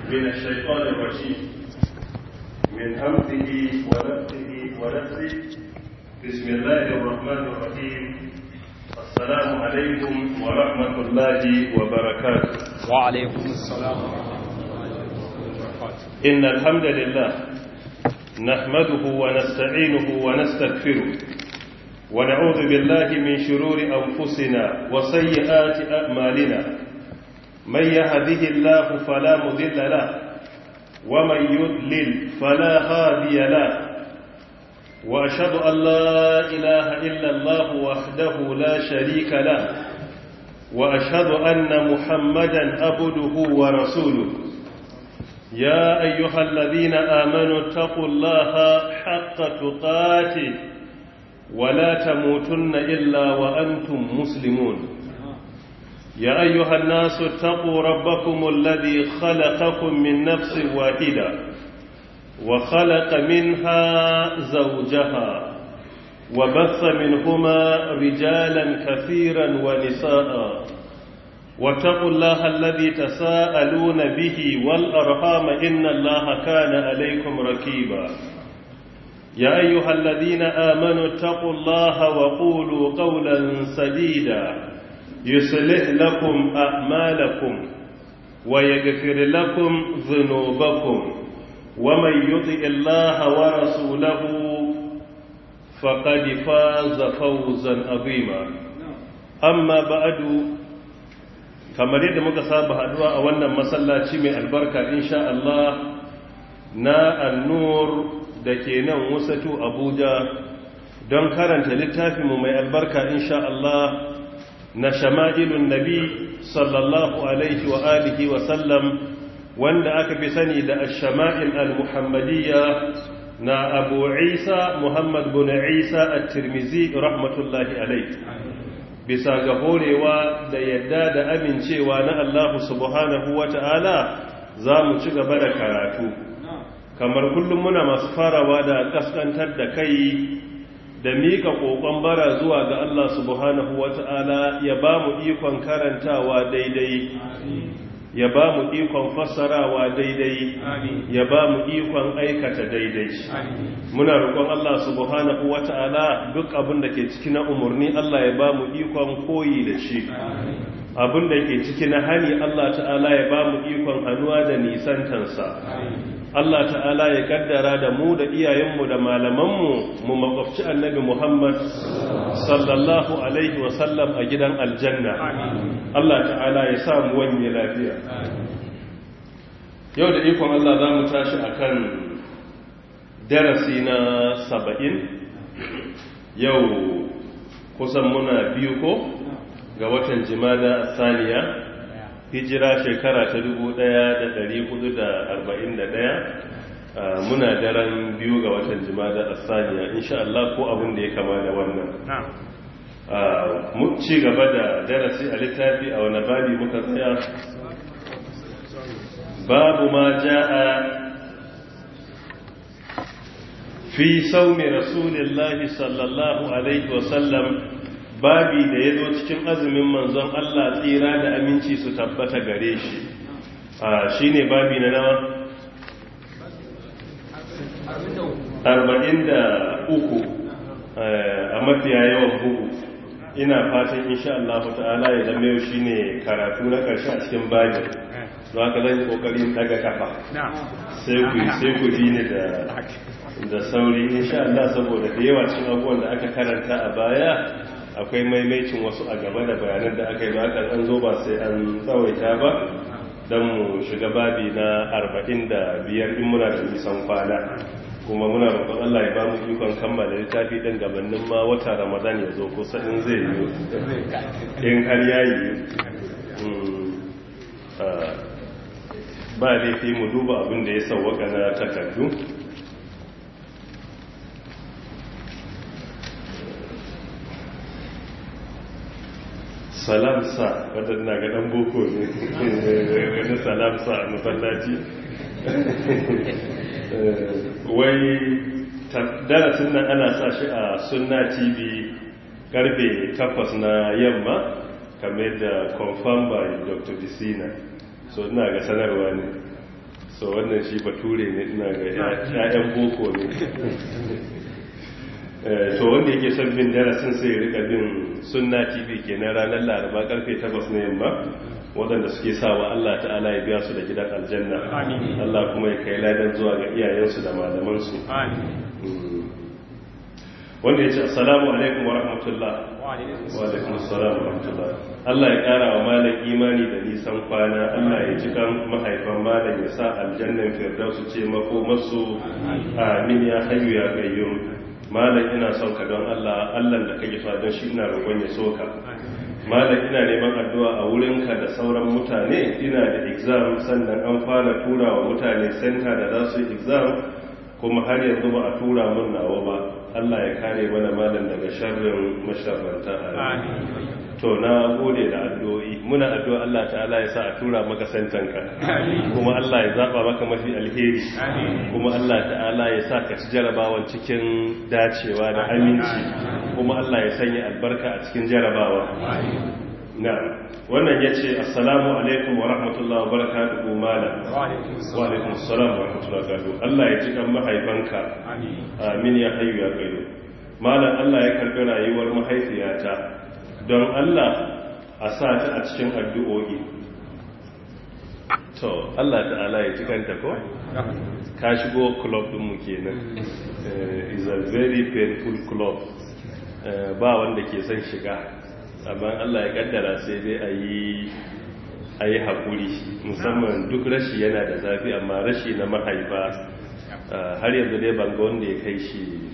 من الشيطان الرجيم من همزه ونفسه ونفسه بسم الله الرحمن الرحيم السلام عليكم ورحمة الله وبركاته وعليكم السلام ورحمة الله وبركاته إن الحمد لله نحمده ونستعينه ونستغفره ونعوذ بالله من شرور أنفسنا وسيئات أعمالنا من يهده الله فلا مذل له ومن يضلل فلا هادي له وأشهد أن لا إله إلا الله وحده لا شريك له وأشهد أن محمدا عبده ورسوله يا أيها الذين آمنوا اتقوا الله حق تقاته ولا تموتن إلا وأنتم مسلمون يا أيها الناس اتقوا ربكم الذي خلقكم من نفس واحدة وخلق منها زوجها وبث منهما رجالا كثيرا ونساء واتقوا الله الذي تساءلون به والأرحام إن الله كان عليكم ركيبا يا أيها الذين آمنوا اتقوا الله وقولوا قولا سديدا يصلح لكم أعمالكم ويغفر لكم ذنوبكم ومن يطع الله ورسوله فقد فاز فوزا عظيما أما بعد kamar yadda muka saba haduwa a wannan masallaci mai albarka insha Allah na annur da ke nan wasatu abuja don karanta littafinmu mai albarka insha Allah na shama'ilun nabi sallallahu alaihi wa alihi wa sallam wanda aka fi sani da ashama'il al-muhammadiyya na abu isa muhammad bin isa at-tirmizi rahmatullahi alaihi bisa ga horewa da yadda da amincewa na Allah subhanahu wa ta'ala za mu ci gaba da karatu kamar kullum muna masu farawa da kaskantar da kai da mika kokon bara zuwa ga Allah subhanahu wa ta'ala ya ba mu ikon karantawa daidai ya ba mu ikon fassarawa daidai ya ba mu ikon aikata daidai muna roƙon Allah subhanahu wata'ala duk abin da ke ciki na umarni Allah ya ba mu ikon koyi da shi abin da ke ciki na hani Allah ta'ala ya ba mu ikon hannuwa da nisantansa Allah ta'ala ya kaddara da mu da iyayenmu da malamanmu mu makwabci annabi Muhammad sallallahu alaihi wasallam a gidan aljanna Allah ta'ala ya sa mu wanye lafiya yau da ikon Allah za mu tashi akan darasi na saba'in yau kusan muna biyu ko ga watan jimada saniya hijira shekara ta 1441 muna daren biyu ga watan jimada saniya insha Allah ko abin da ya kama da wannan mu ci gaba da darasi a littafi a wani babi muka tsaya babu ma ja'a fi saumi rasulillahi sallallahu alaihi wasallam babi da ya zo cikin azumin manzon Allah tsira da aminci su tabbata gare shi shi ne babi na nawa? arba'in da uku a mafiya yawan bugu ina fatan insha Allah ta'ala ya zama yau shine karatu na karshe a cikin babin don haka zan yi kokarin daga kafa sai ku sai ku bi ni da da sauri insha Allah saboda da yawa cikin abubuwan da aka karanta a baya akwai maimaicin wasu a gaba da bayanan da aka yi ba aka an zo ba sai an tsawaita ba don mu shiga babi na arba'in da biyar in muna da nisan kwana kuma muna roƙon Allah ya ba mu ikon kammala littafi ɗin gabanin ma wata ramadan ya zo kusa in zai yi in har ya yi ba laifi mu duba abin da ya sauwaka na takardu salamsa wadanda ga dan boko ne wani salamsa a masallaci wai darasin nan ana sa shi a sunna tv karfe 8 na yamma kamar da confirm by dr disina so ina ga sanarwa ne so wannan shi bature ne ina ga ya'yan boko ne to wanda yake son bin darasin sai ya rika bin sunna tv kenan ranar laraba karfe 8 na yamma waɗanda suke sawa Allah ta'ala ya biya su da gidan aljanna Allah kuma ya kai ladan zuwa ga iyayensu da malamansu wanda ya ce assalamu alaikum wa rahmatullah wa alaikum assalam wa rahmatullah Allah ya ƙara wa malam imani da nisan kwana Allah ya ji kan mahaifan malam ya sa aljannan firdausu ce mako masu amin ya hayyu ya gayyum malam ina son ka don Allah Allah da kake so don shi ina roƙon ya soka malam ina neman addu'a a wurinka da sauran mutane ina da exam sannan an fara tura wa mutane center da za su yi exam kuma har yanzu ba a tura mun nawa ba Allah ya kare mana malam daga sharrin masharranta a to na gode da addu'o'i muna addu'a Allah ta'ala ya sa a tura maka santanka kuma Allah ya zaba maka mafi alheri kuma Allah ta'ala ya sa ka ci jarabawan cikin dacewa da aminci kuma Allah ya sanya albarka a cikin jarabawa na wannan ya ce assalamu alaikum wa rahmatullahi wa barakatuhu malam wa alaikum assalam wa rahmatullahi wa barakatuhu Allah ya ji kan mahaifanka amin ya hayyu ya qayyum malam Allah ya karbi rayuwar mahaifiyata don Allah a sa ta a cikin addu'o'i to Allah ta'ala ya ji kanta ko ka shigo club din mu kenan is a very painful club ba wanda ke son shiga amma Allah ya kaddara sai dai a yi a yi haƙuri musamman duk rashi yana da zafi amma rashi na mahaifa har yanzu dai banga wanda ya kai shi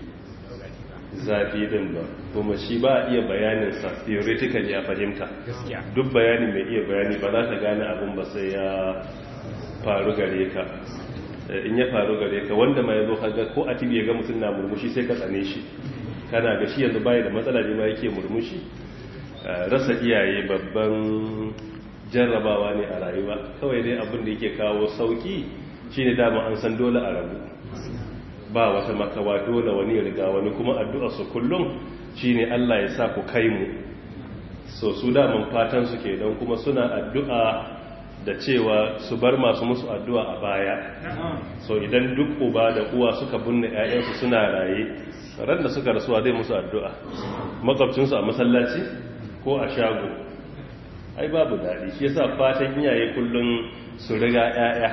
zafi din ba kuma shi ba iya bayaninsa theoretically a fahimta duk bayani mai iya bayani ba za ta gane abin ba sai ya faru gare ka in ya faru gare ka wanda ma ya zo kaga ko a tibi ya ga mutum na murmushi sai ka tsane shi kana ga shi yanzu baya da matsala ne ma yake murmushi rasa iyaye babban jarrabawa ne a rayuwa kawai dai abin da yake kawo sauki shine dama an san dole a rabu ba wata makawa dole wani riga wani kuma addu'a su kullum shine Allah ya sa ku kai mu so su daman fatan su ke don kuma suna addu'a da cewa su bar masu musu addu'a a baya so idan duk uba da uwa suka binne 'ya'yansu suna raye ran da suka rasuwa zai musu addu'a makwabcinsu a masallaci ko a shago ai babu daɗi shi yasa fatan iyaye kullum su riga 'ya'ya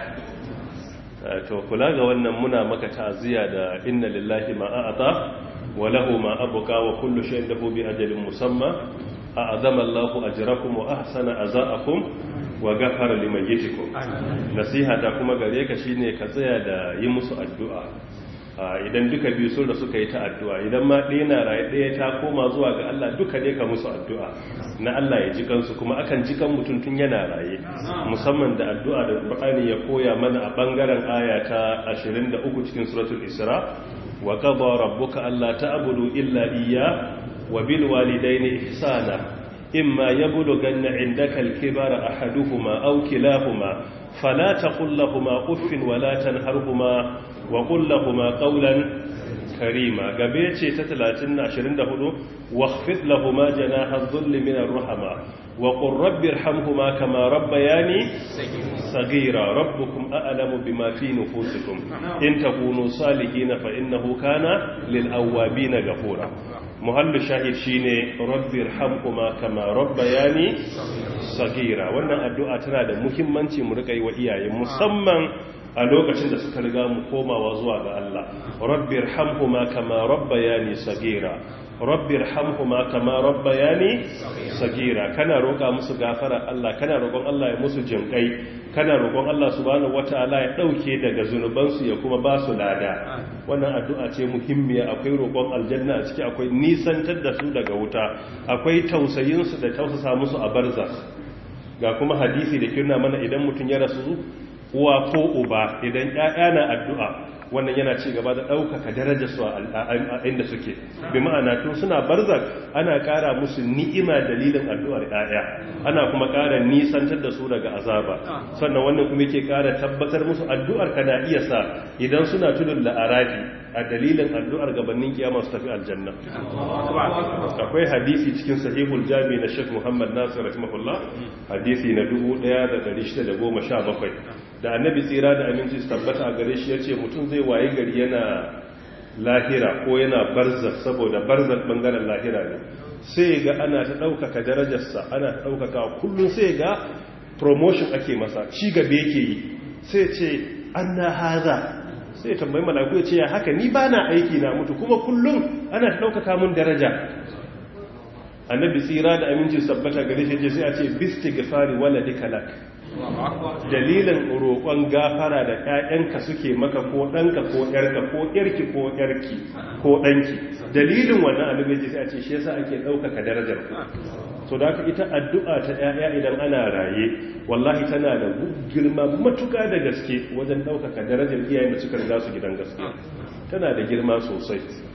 to kula ga wannan muna maka ta'aziyya da inna lillahi ma a'ata wa lahu ma abqa wa kullu shay'in lahu bi ajalin musamma a'azama Allahu ajrakum wa ahsana azaakum wa ghafara limayyitikum nasiha ta kuma gare ka shine ka tsaya da yi musu addu'a idan duka biyu sun da suka yi ta addu'a idan ma ɗaya na raye ɗaya ta koma zuwa ga Allah duka ne ka musu addu'a na Allah ya ji kansu kuma akan ji kan mutum tun yana raye musamman da addu'a da Qur'ani ya koya mana a bangaren aya ta 23 cikin suratul Isra wa qada rabbuka alla ta'budu illa iyya wa bil walidayni ihsana imma yablughanna 'indaka al-kibara ahaduhuma aw kilahuma fala taqul lahumu uffin wa la tanharhuma wa kullahuma qawlan karima gabe ce ta 30-24 wakhfid lahuma janaha dhulli min ar-rahma wa qur rabbi irhamhuma kama rabbayani saghira rabbukum a'lamu bima fi nufusikum in takunu salihin fa innahu kana lil awwabin ghafura muhallu shahid shine rabbi irhamhuma kama rabbayani saghira wannan addu'a tana da muhimmanci mu rika yi wa iyaye musamman a lokacin da suka riga mu komawa zuwa ga Allah rabbir hamhuma kama rabbayani sagira rabbir hamhuma kama rabbayani sagira kana roƙa musu gafara Allah kana roƙon Allah ya musu jinkai kana roƙon Allah subhanahu wataala ya dauke daga zunubansu ya kuma ba su lada wannan addu'a ce muhimmiya akwai roƙon aljanna a ciki akwai nisantar da su daga wuta akwai tausayin su da tausasa musu a barzakh ga kuma hadisi da kirna mana idan mutum ya rasu uwa ko uba idan ƴaƴa na addu'a wannan yana ci gaba da ɗaukaka darajar su a inda suke bi ma'ana tun suna barzak ana ƙara musu ni'ima dalilin addu'ar ƴaƴa ana kuma ƙara nisantar da su daga azaba sannan wannan kuma yake ƙara tabbatar musu addu'ar ka na iya sa idan suna tudun la'arafi a dalilin addu'ar gabanin kiyama su tafi aljanna akwai hadisi cikin sahihul jami na Sheikh Muhammad Nasir rahimahullah hadisi na 1617 da annabi tsira da aminci su tabbata a gare shi ya ce mutum zai waye gari yana lahira ko yana barzak saboda barzak bangaren lahira ne sai ga ana ta ɗaukaka darajarsa ana ta ɗaukaka kullum sai ga promotion ake masa ci gaba yake yi sai ce an na haza sai tambayi malaku ya ce ya haka ni ba na aiki na mutu kuma kullum ana ta ɗaukaka mun daraja annabi tsira da aminci sabbata gare shi sai a ce bisti gafari wala dikalak dalilin roƙon gafara da ƴaƴanka suke maka ko ɗanka ko ƴarka ko ƴarki ko ƴarki ko ɗanki dalilin wannan annabi sai a ce shi yasa ake ɗaukaka darajar ku so da haka ita addu'a ta ƴaƴa idan ana raye wallahi tana da girma matuƙa da gaske wajen ɗaukaka darajar iyayen da suka riga su gidan gaske tana da girma sosai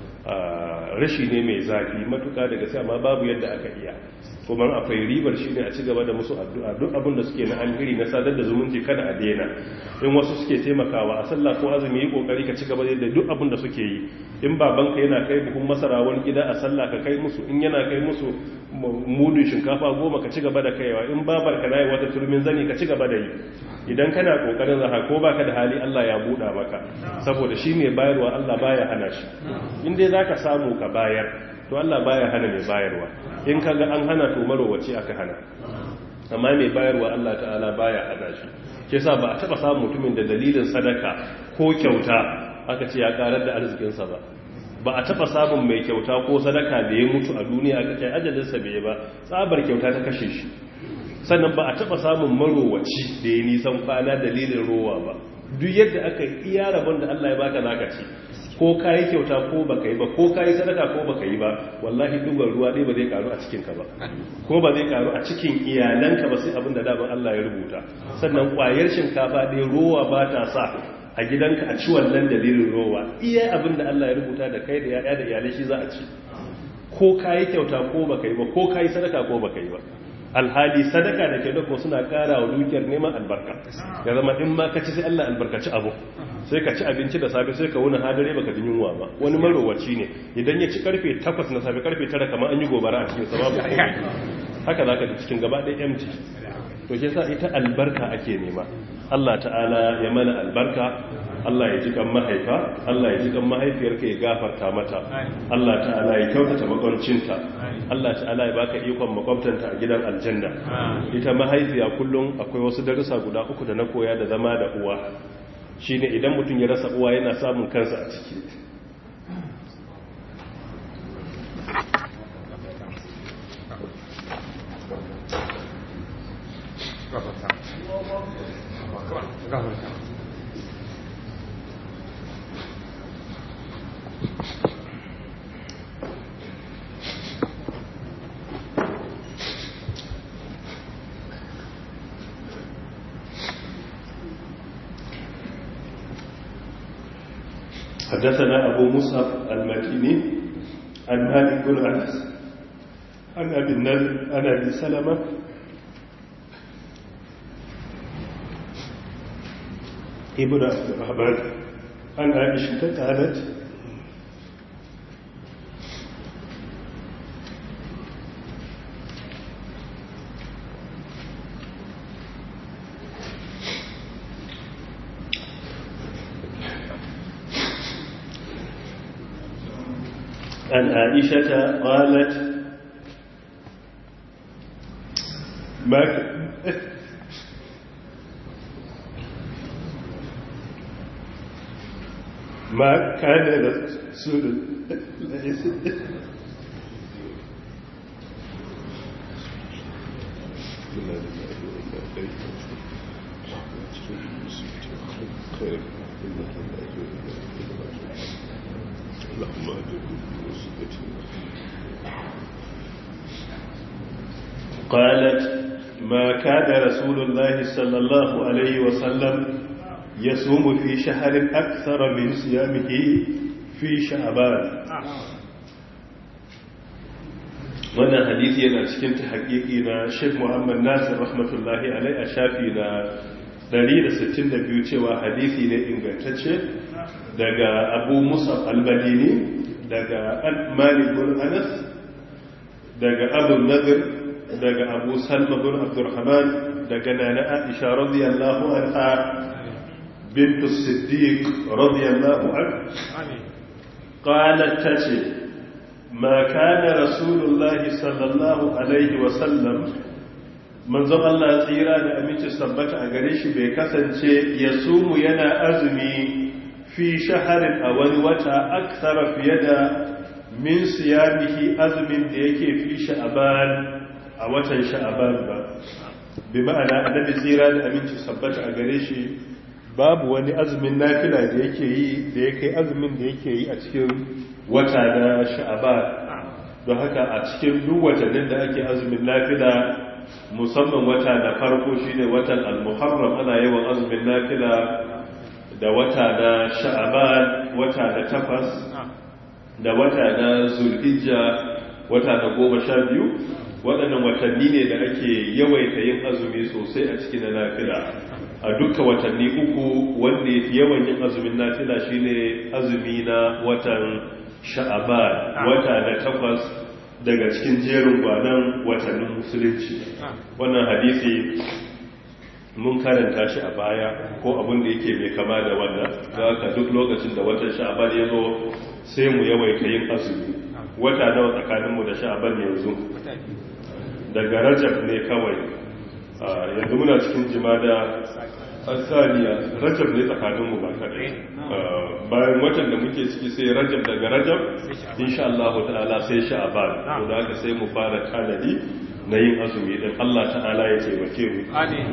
rashi ne mai zafi matuƙa da gaske amma babu yadda aka iya kuma akwai ribar shi ne a ci gaba da musu addu'a duk abin da suke na alheri na sadar da zumunci kada a daina in wasu suke taimakawa a sallah ko azumi yi kokari ka ci gaba da duk abin da suke yi in babanka yana kai buhun masara wani gida a sallah ka kai musu in yana kai musu mudun shinkafa goma ka ci gaba da kaiwa in babar ka nayi wata turmin zani ka ci gaba da yi idan kana kokarin zaka ko baka da hali Allah ya buɗa maka saboda shi mai bayarwa Allah baya hana shi in dai zaka samu ka bayar to Allah baya hana mai bayarwa in kaga an hana to marowaci aka hana amma mai bayarwa Allah ta'ala baya hana shi ke sa ba a taba samun mutumin da dalilin sadaka ko kyauta aka ce ya karar da arzikinsa ba ba a taba samun mai kyauta ko sadaka da ya mutu a duniya aka ce ajalinsa bai ba tsabar kyauta ta kashe shi sannan ba a taba samun marowaci da ya nisan kwana dalilin rowa ba duk yadda aka yi iya rabon da Allah ya baka zaka ci ko ka yi kyauta ko baka yi ba ko ka yi sadaka ko baka yi ba wallahi dubar ruwa ɗaya ba zai karu a cikinka ba ko ba zai karu a cikin iyalanka ba sai abin da daban Allah ya rubuta sannan ƙwayar shinkafa ɗaya rowa ba ta sa a gidanka a ci wannan dalilin rowa iya abin da Allah ya rubuta da kai da yaya da iyalai shi za a ci ko ka yi kyauta ko baka yi ba ko ka yi sadaka ko baka yi ba alhali sadaka da kyauta ko suna ƙara wa dukiyar neman albarka ya zama in ma ka ci sai Allah albarkaci abu sai ka ci abinci da safe sai ka wuni hadare baka jin yunwa ba wani marowaci ne idan ya ci karfe 8 na safe karfe 9 kamar an yi gobara a cikin sababu haka za ka ji cikin gaba ɗaya empty to ke sa ita albarka ake nema Allah ta'ala ya mana albarka Allah ya ji kan mahaifa Allah ya ji kan mahaifiyarka ya gafarta mata Allah ta'ala ya kyautata makwancinta Allah ta'ala ya baka ikon makwabtanta a gidan aljanna ita mahaifiya kullum akwai wasu darussa guda uku da na koya da zama da uwa shi ne idan mutum ya rasa uwa yana samun kansa a ciki حدثنا أبو مصعب المكيني عن مالك بن أنس عن أبي النذر عن أبي سلمة ابن عبد الرحمن عن عائشة قالت عن عائشة قالت ما ما كان رسول اللهم قالت ما كان رسول الله صلى الله عليه وسلم يصوم في شهر أكثر من صيامه في شعبان wannan hadisi yana cikin ta haƙiƙi na Sheikh Muhammad Nasir rahmatullahi alai a shafi na 162 cewa hadisi ne ingantacce daga Abu Musa al-Madini daga Malik bin Anas daga Abu Nadir daga Abu Salma bin Abdurrahman daga Nana Aisha radiyallahu anha بنت الصديق رضي الله عنه قالت تتي ما كان رسول الله صلى الله عليه وسلم manzon Allah tsira da aminci sabbata a gare shi bai kasance ya sumu yana azumi fi shaharin a wani wata aksara fiye da min siyamihi azumin da yake fi sha'aban a watan sha'aban ba bi ma'ana annabi tsira da aminci sabbata a gare shi babu wani azumin nafila da yake yi da ya kai azumin da yake yi a cikin wata na sha'aban don haka a cikin duk watannin da ake azumin nafila musamman wata da farko shine watan al-muharram ana yawan azumin nafila da wata na sha'aban wata na takwas da wata na zulhijja wata na goma sha biyu waɗannan watanni ne da ake yawaita yin azumi sosai a cikin na nafila a duka watanni uku wanda ya fi yawan yin azumin nafila shine azumi na watan sha'aban wata na takwas daga cikin jerin gwanan watannin musulunci wannan hadisi mun karanta shi a baya ko abin da yake mai kama da wannan da haka duk lokacin da watan sha'aban ya zo sai mu yawaita yin azumi wata nawa tsakaninmu da sha'aban yanzu daga rajab ne kawai yanzu muna cikin jimada asaniya rajab ne tsakaninmu ba kaɗai bayan watan da muke ciki sai rajab daga rajab insha Allah ta'ala sai sha'aban to da haka sai mu fara tanadi na yin azumi din Allah ta'ala ya taimake mu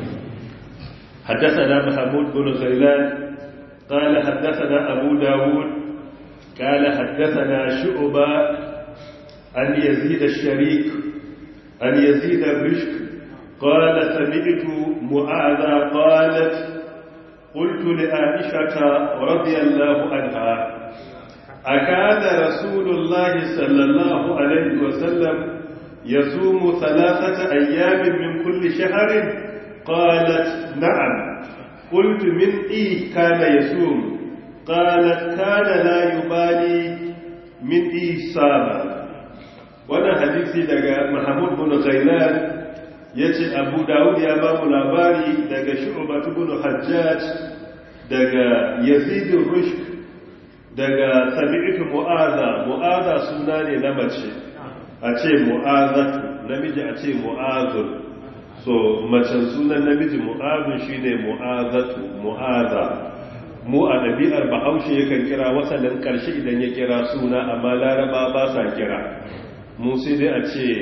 حدثنا محمود بن غيلان قال حدثنا أبو داود قال حدثنا شعبة عن يزيد الشريك عن يزيد الرشك قال سمعت معاذ قالت قلت لعائشة رضي الله عنها أكان رسول الله صلى الله عليه وسلم يصوم ثلاثة أيام من كل شهر قالت نعم قلت من إيه كان يصوم قالت كان لا يبالي من إيه صام وانا حديثي دقى محمود بن غيلان yace abu dawud ya ba mu labari daga shu'bat ibn hajjaj daga yazid rushk daga sami'tu mu'aza mu'aza suna ne na mace a ce mu'azatu namiji a ce mu'azun so macen sunan namiji mu'azun shine mu'azatu mu'aza mu a ɗabi'ar bahaushe yakan kira wasannin ƙarshe idan ya kira suna amma laraba ba sa kira mu sai dai a ce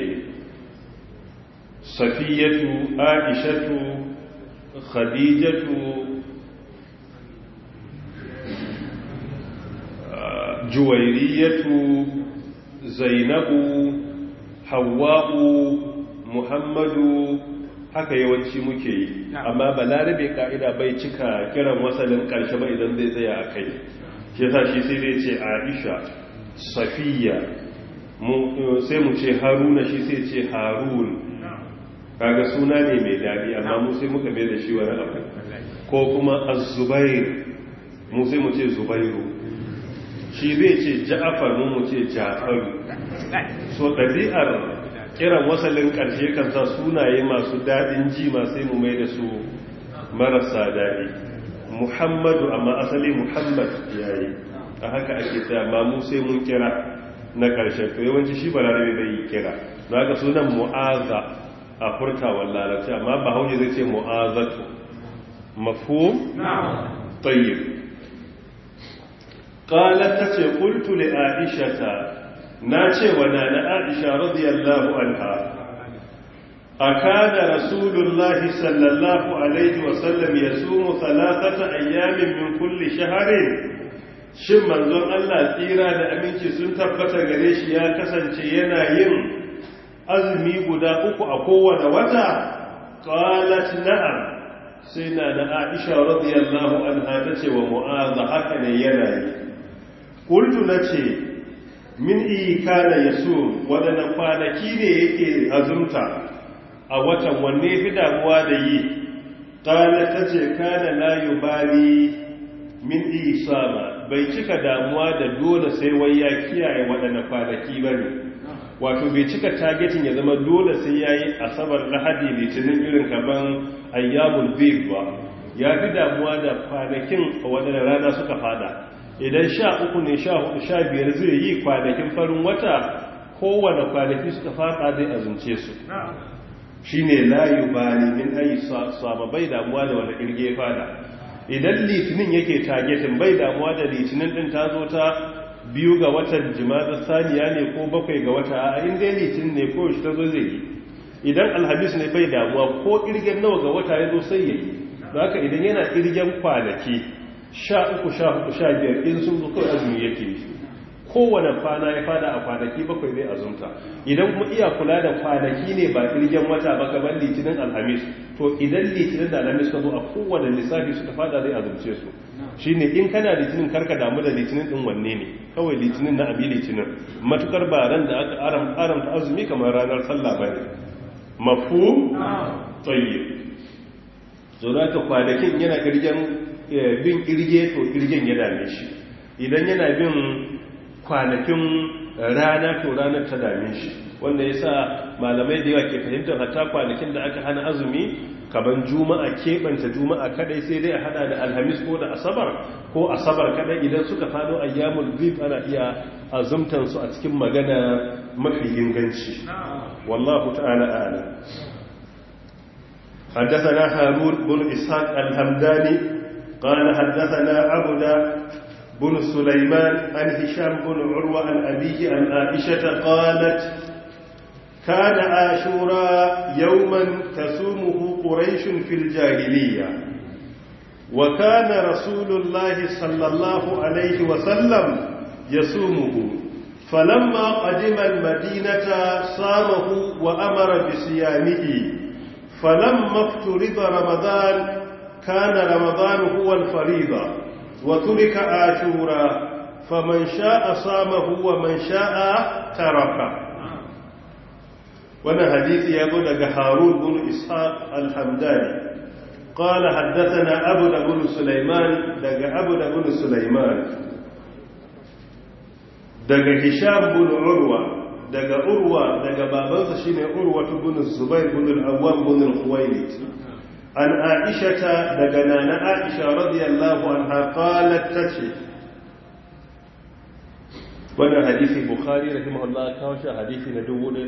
safiyatu aishatu khadijatu juwairiyatu zainabu hawa'u muhammadu haka yawanci muke yi amma balarabe ka'ida bai cika kiran wasalin karshe ba idan zai tsaya a kai shi yasa shi sai zai ce aisha safiya sai mu ce haruna shi sai ce harun kaga suna ne mai daɗi amma mu sai muka mai da shi wani abu ko kuma azubair mu sai mu ce zubairu shi zai ce ja'afar mu mu ce ja'faru so ɗabi'ar kiran wasalin ƙarshe kan sa sunaye masu daɗin ji masu mu mai da su marasa daɗi muhammadu amma asali muhammad yayi a haka ake ta ma mu sai mun kira na ƙarshe to yawanci shi balarabe bai yi kira na haka sunan mu'aza a furtawar larabci amma ba hauji zai ce mu'azatu mafu tayyib qalat tace qultu li aishata na ce wa nana aisha radiyallahu anha akada rasulullahi sallallahu alaihi wasallam yasumu thalathata ayyamin min kulli shahrin shin manzon Allah tsira da aminci sun tabbata gare shi ya kasance yana yin azumi guda uku a kowane wata qalat na'am sai na da aisha radiyallahu anha tace wa mu'adha haka ne yana yi qultu nace min kana yaso wadannan kwanaki ne yake azumta a watan wanne fi damuwa da yi qala tace kana la yubali min isama bai cika damuwa da dole sai wai ya kiyaye wadannan kwanaki bane wato bai cika targetin ya zama dole sai yayi asabar lahadi litinin irin kaman ayyamul bid ba ya fi damuwa da kwanakin waɗanda rana suka fada idan sha uku ne sha hudu sha biyar zai yi kwanakin farin wata kowane kwanaki suka fada zai azumce su shi ne layu bani min ayi saba bai damuwa da wani kirge fada idan litinin yake targetin bai damuwa da litinin din ta zo ta biyu ga watan jima'a saniya ne ko bakwai ga wata a inda litinin ne ko shi ta zo zai yi idan alhamis ne bai damuwa ko kirgen nawa ga wata ya zo sai ya yi haka idan yana kirgen kwanaki sha uku sha hudu sha biyar in sun zo kawai azumi yake yi kowane kwana ya fada a kwanaki bakwai zai azumta idan kuma iya kula da kwanaki ne ba kirgen wata ba gaban litinin alhamis to idan litinin da alhamis ka zo a kowane lissafi suka fada zai azumce su shine in kana litinin karka damu da litinin din wanne ne kawai litinin na abi litinin matukar ba ran da aka aramta azumi kamar ranar sallah ba ne mafu tsaye zo za ka kwanakin yana kirgen bin kirge to kirgen ya dame shi idan yana bin kwanakin rana to ranar ta dame shi wanda ya sa malamai da yawa ke fahimtar hatta kwanakin da aka hana azumi kaban juma'a keɓanta juma'a kadai sai dai a hada da alhamis ko da asabar ko asabar kadai idan suka fado ayyamul bid ana iya azumtan su a cikin magana mafi inganci wallahu ta'ala a'lam حدثنا هارون بن إسحاق الهمداني قال حدثنا عبد بن سليمان عن هشام بن عروة عن أبيه عن عائشة قالت كان عاشوراء يوما تسومه قريش في الجاهلية وكان رسول الله صلى الله عليه وسلم يصومه فلما قدم المدينة صامه وأمر بصيامه فلما افترض رمضان كان رمضان هو الفريضة وترك عاشوراء فمن شاء صامه ومن شاء تركه وانا حديث يقول لك هارون بن إسحاق الحمداني قال حدثنا أبو بن سليمان دق أبو بن سليمان دق هشام بن عروة دق عروة دق بابنس شين عروة بن الزبير بن العوام بن الخويلد عن عائشة دق نانا عائشة رضي الله عنها قالت تشي wannan hadisi bukhari rahimahullah kawo shi hadisi na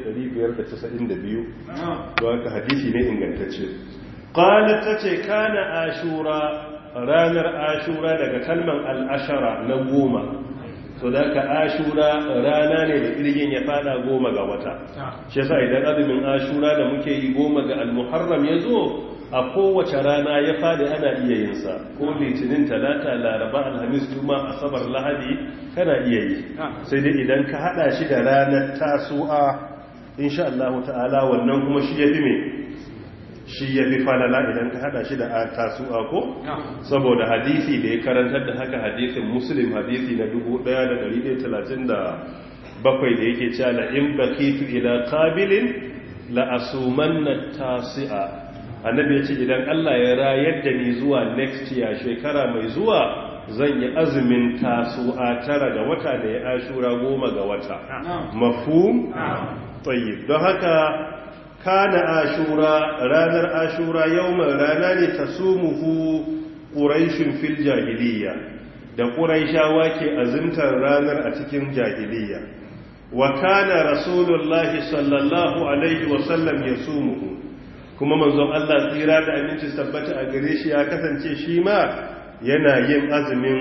1592 don haka hadisi ne ingantacce qalat tace kana ashura ranar ashura daga kalman al-ashara na goma so da ka ashura rana ne da irgin ya fada goma ga wata shi yasa idan azumin ashura da muke yi goma ga al-muharram yazo a kowace rana ya fadi ana iya yin sa ko litinin talata laraba alhamis juma asabar lahadi kana iya yi sai dai idan ka hada shi da ranar tasu'a insha Allah ta'ala wannan kuma shi yafi me shi yafi falala idan ka hada shi da tasu'a ko saboda hadisi da ya karantar da haka hadisin muslim hadisi na 1137 da yake cewa la in baqitu ila qabilin la asumanna tasi'a annabi ya ce idan Allah ya rayar da ni zuwa next year shekara mai zuwa zan yi azumin tasu'a tara ga wata da ya ashura goma ga wata mafhum tayyib don haka kana ashura ranar ashura yawman rana ne tasumuhu quraishun fil jahiliya da quraishawa ke azumtar ranar a cikin jahiliya wa kana rasulullahi sallallahu alaihi wasallam yasumuhu kuma manzon Allah tsira da aminci tabbata a gare shi ya kasance shi ma yana yin azumin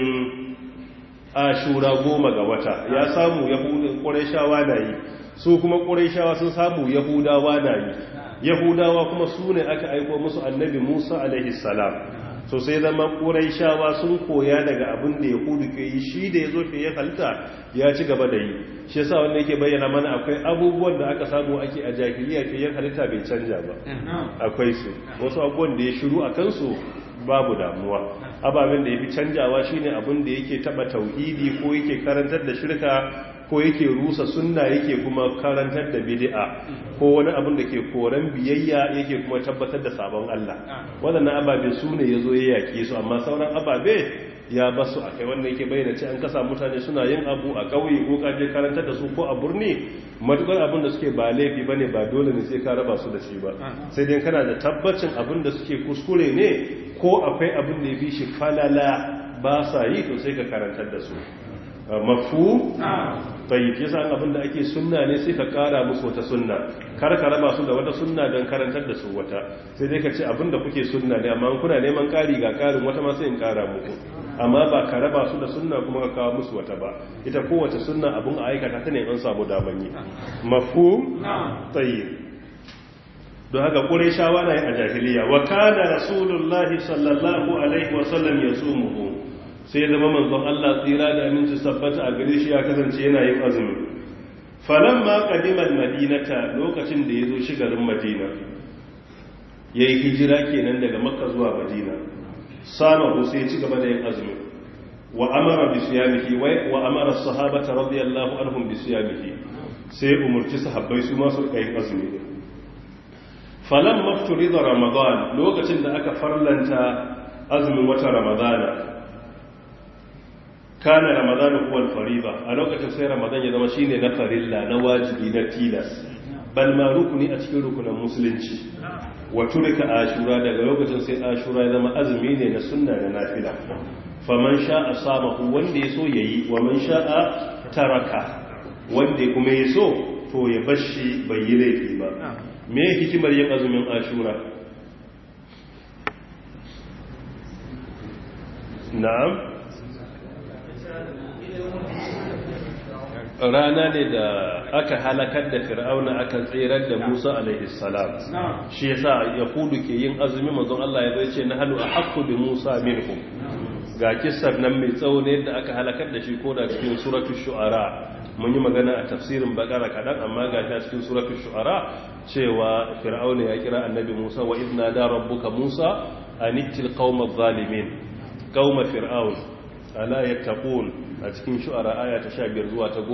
ashura goma ga wata ya samu yahudawa ƙurayshawa na yi su kuma ƙurayshawa sun samu yahudawa na yi yahudawa kuma su ne aka aiko musu annabi musa alaihi salam so sai zama ƙurayshawa sun koya daga abin da yahudu ke yi shi da ya zo fiye halitta ya ci gaba da yi shi yasa wanda yake bayyana mana akwai abubuwan da aka samu ake a jahiliya fiye halitta bai canja ba akwai su wasu abubuwan da ya shiru a kansu babu damuwa ababen da ya fi canjawa shine abin da yake taba tauhidi ko yake karantar da shirka ko yake rusa sunna yake kuma karantar da bid'a ko wani abin da ke koran biyayya yake kuma tabbatar da sabon Allah waɗannan ababe su ne ya zo ya yaƙi su amma sauran ababe ya basu a kai wanda yake bayyana ce an kasa mutane suna yin abu a ƙauye ko kaje karantar da su ko a burni matukar abin da suke ba laifi bane ba dole ne sai ka raba su da shi ba sai dai kana da tabbacin abin da suke kuskure ne ko akwai abin da ya fi shi falala ba sa yi to sai ka karantar da su mafu tayyib yasa abin da ake sunna ne sai ka kara musu wata sunna kar ka raba su da wata sunna don karantar da su wata sai dai ka ce abin da kuke sunna ne amma kuna neman kari ga karin wata ma sai in kara muku amma ba ka raba su da sunna kuma ka kawo musu wata ba ita kowace sunna abin a aikata ta ne an samu daman yi mafhum tayyib don haka ƙureshawa na yi a jahiliya wa kana rasulullahi sallallahu alaihi wasallam ya tsumuhu sai zama manzon Allah tsira da aminci sabbata a gare shi ya kasance yana yin azumi falan ma kadimal madinata lokacin da ya zo shi garin madina ya yi hijira kenan daga makka zuwa madina sama sai ya ci gaba da yin azumi wa amara bi siyamihi wa amara sahabata radiyallahu anhum bi siyamihi sai umurci sahabbai su ma su yin azumi falan mafturi da ramadan lokacin da aka farlanta azumin wata ramadana kana ramadana kuwa fariba a lokacin sai ramadan ya zama shine na farilla na wajibi na tilas bal ma rukuni a cikin rukunan musulunci wa turika ashura daga lokacin sai ashura ya zama azumi ne na sunna da nafila faman sha'a samahu wanda ya so yayi wa man sha'a taraka wanda kuma ya so to ya bashi bai yi laifi ba me hikimar yin azumin ashura na'am rana ne da aka halakar da fir'auna aka tsirar da musa alaihissalam shi yasa yahudu ke yin azumi manzon Allah ya zai ce na hannu a haƙƙu da musa minhum ga kisar nan mai tsawo ne da aka halakar da shi ko da cikin suratul shu'ara mun yi magana a tafsirin bakara kaɗan amma ga ta cikin suratul shu'ara cewa fir'auna ya kira annabi musa wa idna da rabbuka musa anittil qauma zalimin qauma fir'aun ala yattaqun a cikin shu'ara aya ta 15 zuwa ta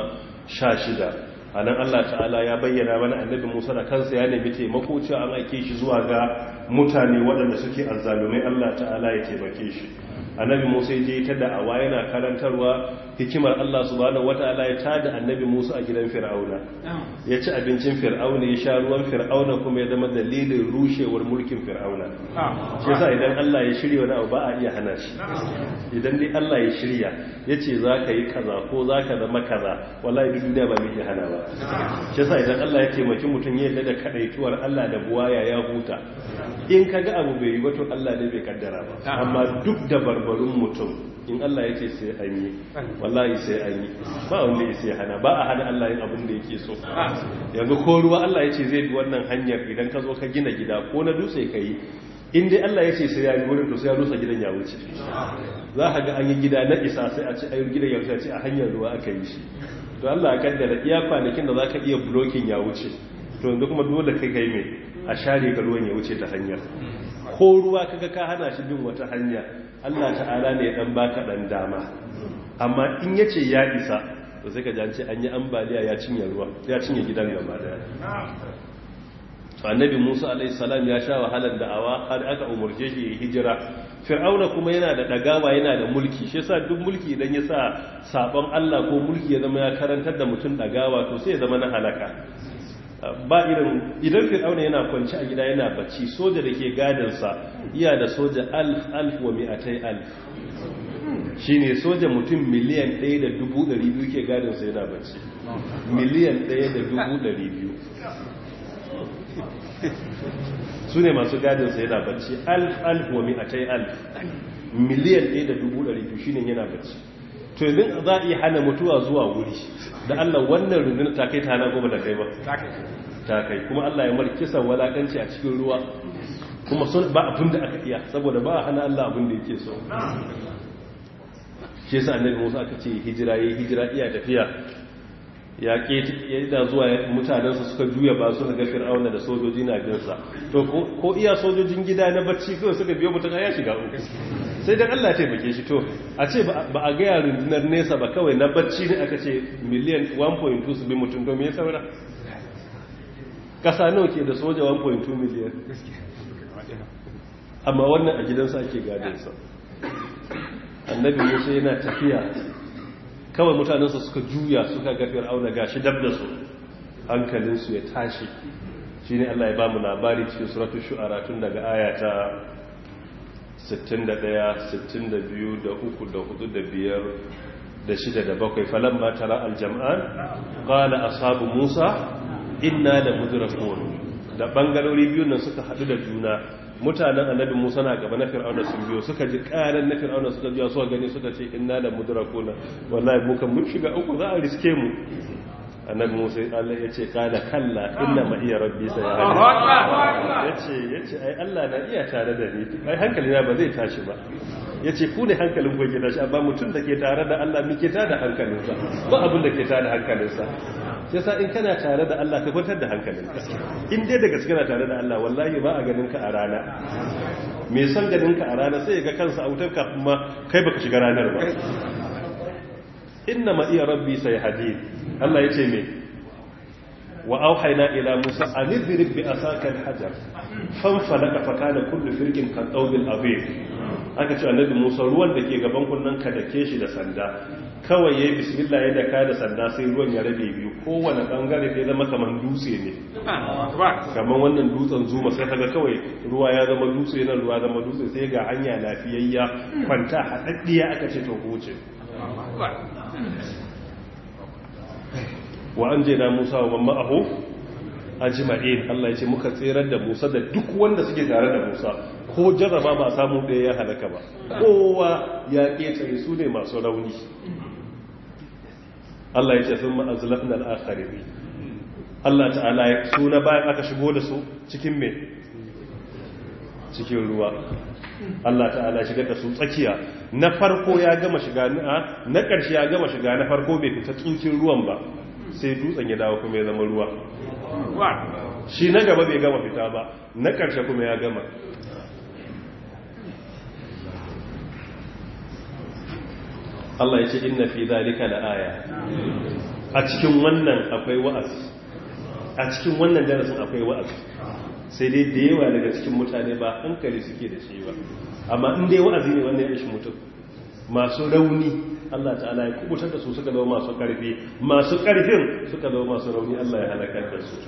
16 anan Allah ta'ala ya bayyana mana annabi Musa da kansa ya nemi taimako cewa an aike shi zuwa ga mutane waɗanda suke azzalumai Allah ta'ala ya taimake shi annabi Musa ya je ta da'awa yana karantarwa hikimar Allah subhanahu wataala ya tada annabi Musa a gidan Fir'auna ya ci abincin Fir'auna ya sha ruwan Fir'auna kuma ya zama dalilin rushewar mulkin Fir'auna shi yasa idan Allah ya shirya wani abu ba a iya hana shi idan dai Allah ya shirya yace zaka yi kaza ko zaka zama kaza wallahi duk duniya ba mai iya hana ba shi yasa idan Allah ya taimaki mutum ya yarda da kadaituwar Allah da buwaya ya huta in kaga abu bai yi ba to Allah ne bai kaddara ba amma duk da barbarun mutum in Allah ya ce sai an yi wallahi sai an yi ba wanda ya sai hana ba a hana Allah yin abin da yake so yanzu ko ruwa Allah ya ce zai bi wannan hanyar idan ka zo ka gina gida ko na dutse ka yi in dai Allah ya ce sai ya yi wurin to sai ya rusa gidan ya wuce za ka ga an yi gida na isa sai a ce ayyar gidan ya wuce a hanyar ruwa aka yi shi to Allah ya kaddara iya kwanakin da za ka iya blocking ya wuce to yanzu kuma dole kai kai mai a share ka ruwan ya wuce ta hanyar ko ruwa kaga ka hana shi bin wata hanya Allah ta'ala ne dan baka dan dama amma in yace ya isa to sai ka ji an ce an yi ambaliya ya cinye ruwa ya cinye gidan gaba daya to annabi Musa alaihi salam ya sha wahalar da'awa har aka umurce shi ya hijira fir'auna kuma yana da dagawa yana da mulki shi yasa duk mulki idan ya sa sabon Allah ko mulki ya zama ya karantar da mutum dagawa to sai ya zama na halaka ba irin idan fir'auna yana kwanci a gida yana bacci soja da ke gadinsa iya da soja alf alf wa mi'atai alf shine soja mutum miliyan ɗaya da dubu ɗari biyu ke gadinsa yana bacci miliyan ɗaya da dubu ɗari biyu su ne masu gadinsa yana bacci alf alf wa mi'atai alf miliyan ɗaya da dubu ɗari biyu shine yana bacci to yanzu za a iya hana mutuwa zuwa wuri da Allah wannan rundunar ta kai ta hana goma da kai ba ta kai kuma Allah ya mar kisan walakanci a cikin ruwa kuma sun ba abin da aka iya saboda ba a hana Allah abin da yake so shi yasa annabi Musa aka ce hijira yayi hijira iya tafiya ya ke yadda zuwa mutanensa suka juya ba su ga fir'auna da sojoji na binsa to ko iya sojojin gida na bacci kawai suka biyo mutum ya shiga uku sai dan Allah taimake shi to a ce ba a gaya rundunar nesa ba kawai na bacci ne aka ce miliyan 1.2 su bi mutum to me ya saura kasa nawa ke da soja 1.2 miliyan amma wannan a gidansa ake gadinsa annabi musa yana tafiya kawai mutanensa suka juya suka ga fir'auna gashi dab da su hankalinsu ya tashi shine Allah ya ba mu labari cikin suratul shu'ara tun daga aya ta 61 62 da 3 da 4 da 5 da 6 da 7 falamma tara aljam'an qala ashabu musa inna la mudrakun da bangarori biyun nan suka hadu da juna mutanen annabi musa na gaba na fir'auna sun biyo suka ji karan na fir'auna suka biya suka gani suka ce inna la mudrakuna wallahi mu kan mun shiga uku za a riske mu annabi musa Allah ya ce kada kalla inna ma iya rabbi sai ya ce ya ce ai Allah na iya tare da ni ai hankali na ba zai tashi ba ya ce ku ne hankalin ku ke tashi amma mutum da ke tare da Allah muke ta da hankalinsa ba abin da ke ta da hankalinsa sai sa in kana tare da Allah ka kwantar da hankalinka in dai daga cikin tare da Allah wallahi ba a ganin ka a rana me son ganin ka a rana sai ya ga kansa a wutar kafin ma kai baka shiga ranar ba inna ma iya rabbi sai hadid Allah ya ce me wa auhayna ila musa an idrib bi asaka al-hajar fanfalaka fa kana kullu firqin kan dawbil abir aka ce annabi musa ruwan da ke gaban kunnan ka dake shi da sanda kawai yayi bismillah ya daka da sanda sai ruwan ya rabe biyu kowane bangare sai zama kaman dutse ne kaman wannan dutsen zuma sai kaga kawai ruwa ya zama dutse nan ruwa zama dutse sai ga hanya lafiyayya kwanta hadaddiya aka ce to huce wa an jena musa wa mamma aho a jima'in Allah ya ce muka tserar da musa da duk wanda suke tare da musa ko jarraba ba samu ɗaya ya halaka ba kowa ya ƙetare su ne masu rauni Allah ya ce sun ma'azulafin al'akari Allah ta'ala ya suna bayan aka shigo da su cikin me cikin ruwa Allah ta'ala shigar da su tsakiya na farko ya gama shiga na ƙarshe ya gama shiga na farko bai fita tsukin ruwan ba sai dutsen ya dawo kuma ya zama ruwa shi na gaba bai gama fita ba na ƙarshe kuma ya gama Allah ya ce inna fi zalika la aya a cikin wannan akwai wa'azi a cikin wannan darasin akwai wa'azi sai dai da yawa daga cikin mutane ba hankali suke da shi ba amma in dai wa'azi ne wannan ya ishi mutum masu rauni Allah ta'ala ya kubutar da su suka zama masu karfi masu karfin suka zama masu rauni Allah ya halakar da su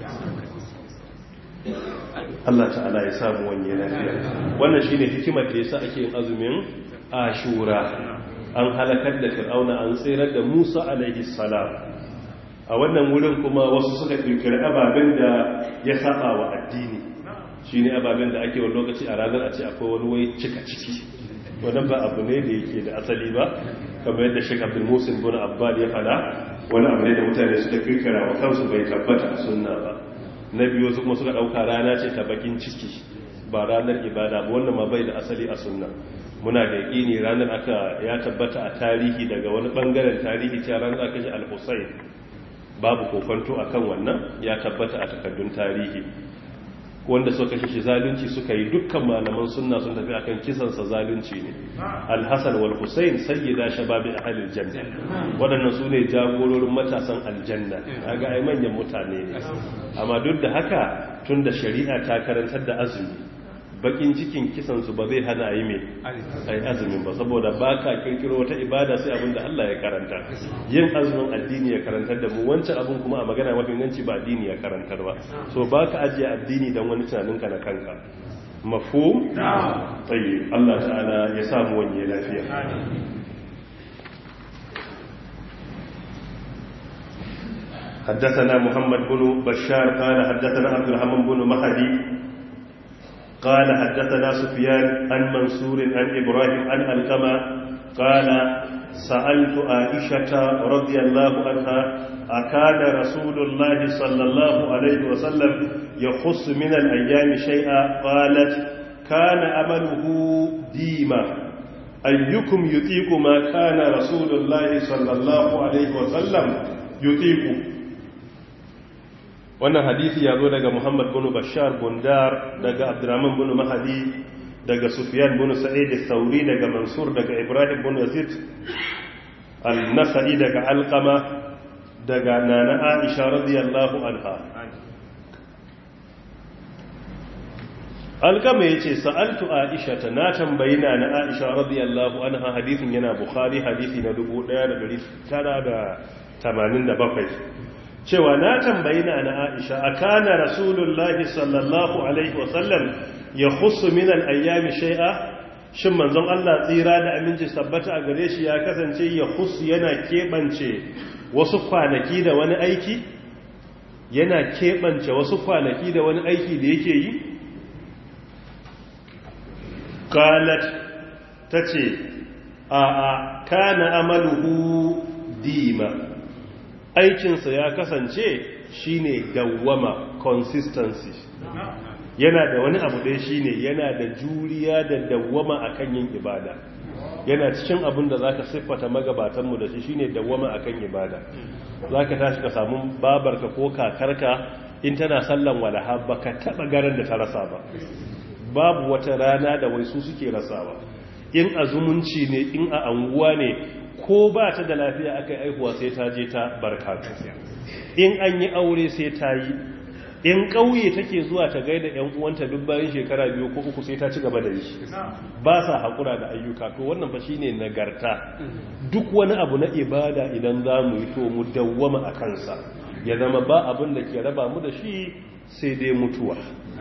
Allah ta'ala ya samu wanye lafiya wannan shine hikimar da yasa ake yin azumin ashura an halakar da fir'auna an tsirar da Musa alaihi salam a wannan wurin kuma wasu suka kirkiri ababen da ya saba wa addini shine ababen da ake wani lokaci a ranar a ce akwai wani wai cika ciki wannan ba abu ne da yake da asali ba kamar yadda Sheikh Abdul Musin bin Abbad ya fada wani abu ne da mutane suka kirkira wa kansu bai tabbata a sunna ba na biyu su kuma suka dauka rana ce ta bakin ciki ba ranar ibada ba wannan ma bai da asali a sunna muna da yaƙini ranar aka ya tabbata a tarihi daga wani bangaren tarihi cewa ranar aka ji al-Husayn babu kokonto akan wannan ya tabbata a takaddun tarihi wanda suka kashe shi zalunci suka yi dukkan malaman sunna sun tafi akan kisansa zalunci ne al-hasan wal husayn sayyida shababi ahli janna wadannan su ne jagororin matasan aljanna kaga ai manyan mutane ne amma duk da haka tunda shari'a ta karantar da azumi bakin cikin kisansu ba zai hana yi mai ai azumin ba saboda ba ka kirkiro wata ibada sai abin da Allah ya karanta yin azumin addini ya karantar da mu wancan abin kuma a magana mafi inganci ba addini ya karantar ba so ba ka ajiye addini don wani tunaninka na kanka mafhum tayyib Allah ta'ala ya samu wani lafiya حدثنا محمد بن بشار قال حدثنا عبد الرحمن بن مهدي قال حدثنا سفيان عن منصور عن إبراهيم عن القمة قال سألت عائشة رضي الله عنها أكان رسول الله صلى الله عليه وسلم يخص من الأيام شيئا قالت كان أمله ديما أيكم يطيق ما كان رسول الله صلى الله عليه وسلم يطيق wannan hadisi ya zo daga muhammad bin bashar bundar daga abdurrahman bin mahadi daga sufyan bin sa'id sauri daga mansur daga ibrahim bin yazid al-nasai daga alqama daga nana aisha radiyallahu anha alqama yace sa'altu aisha ta na tambayi nana aisha radiyallahu anha hadisin yana bukhari hadisi na 1987 cewa na tambayi na na aisha a kana rasulullahi sallallahu alaihi wasallam ya husu min al'ayyami shai'a shin manzon Allah tsira da aminci sabbata a gare shi ya kasance ya husu yana keɓance wasu kwanaki da wani aiki yana keɓance wasu kwanaki da wani aiki da yake yi qalat tace a a kana amaluhu dima aikinsa ya kasance shine dawwama consistency yana da wani abu ɗaya shine yana da juriya da dawwama akan yin ibada yana cikin abin da zaka siffata magabatanmu da shi shine dawwama akan ibada zaka tashi ka samu babarka ko kakarka in tana sallan walaha baka taba garan da ta rasa ba babu wata rana da wai su suke rasawa in a zumunci ne in a anguwa ne ko ba ta da lafiya aka yi aihuwa sai ta je ta barkatu in an yi aure sai ta yi in ƙauye take zuwa ta gaida ‘yan uwanta duk bayan shekara biyu ko uku sai ta ci gaba da yi ba sa haƙura da ayyuka to wannan fa shine nagarta duk wani abu na ibada idan za mu yi to mu dawwama a kansa ya zama ba abin da ke raba mu da shi sai dai mutuwa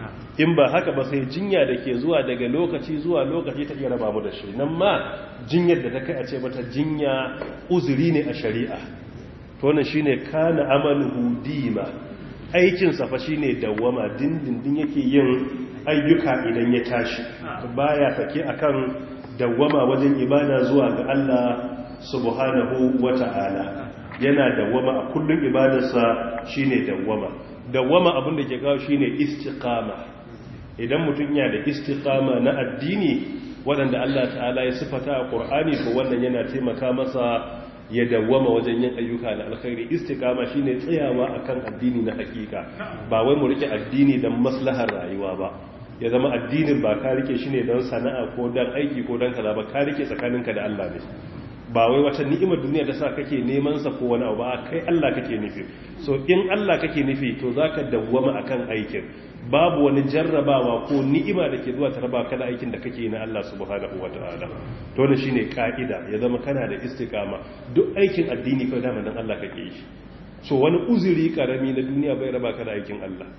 in ba haka ba sai jinya da ke zuwa daga lokaci zuwa lokaci ta iya raba mu da shi nan ma jinyar da ta kai a ce mata jinya uzuri ne a shari'a to wannan shine kana amaluhu dima aikin sa fa shine dawwama dindindin yake yin ayyuka idan ya tashi baya sake akan dawwama wajen ibada zuwa ga Allah subhanahu wata'ala yana dawwama a kullun ibadarsa shine dawwama dawwama abin da ke kawo shine istiqama idan mutum yana da istiqama na addini waɗanda Allah ta'ala ya sifata a Qur'ani ko wannan yana taimaka masa ya dawwama wajen yin ayyuka na alkhairi istiqama shine tsayawa akan addini na hakika ba wai mu rike addini dan maslahar rayuwa ba ya zama addinin ba ka rike shi ne don sana'a ko don aiki ko don kaza ba ka rike tsakaninka da Allah ne ba wai wata ni'imar duniya da sa kake neman sa ko wani abu ba kai Allah kake nufi so in Allah kake nufi to zaka dawwama akan aikin babu wani jarrabawa ko ni'ima da ke zuwa ta raba ka da aikin da kake na Allah subhanahu wataala to ne shine ka'ida ya zama kana da istiqama duk aikin addini kai dama dan Allah kake yi so wani uzuri karami na duniya bai raba ka da aikin Allah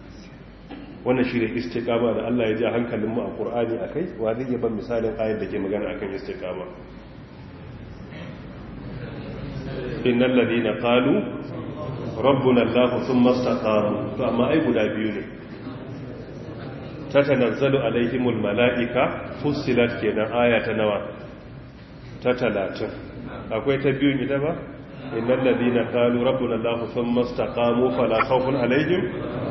wannan shi ne istiqama da Allah ya ji hankalin mu a Qur'ani akai wa zai ban misalin ayar da ke magana akan istiqama innal ladina qalu rabbuna Allah thumma istaqamu to amma ai guda biyu ne tatanazzalu alaihimul malaika fussilat kenan aya ta nawa ta 30 akwai ta biyun ita ba innal ladina qalu rabbuna Allah thumma istaqamu fala khawfun alaihim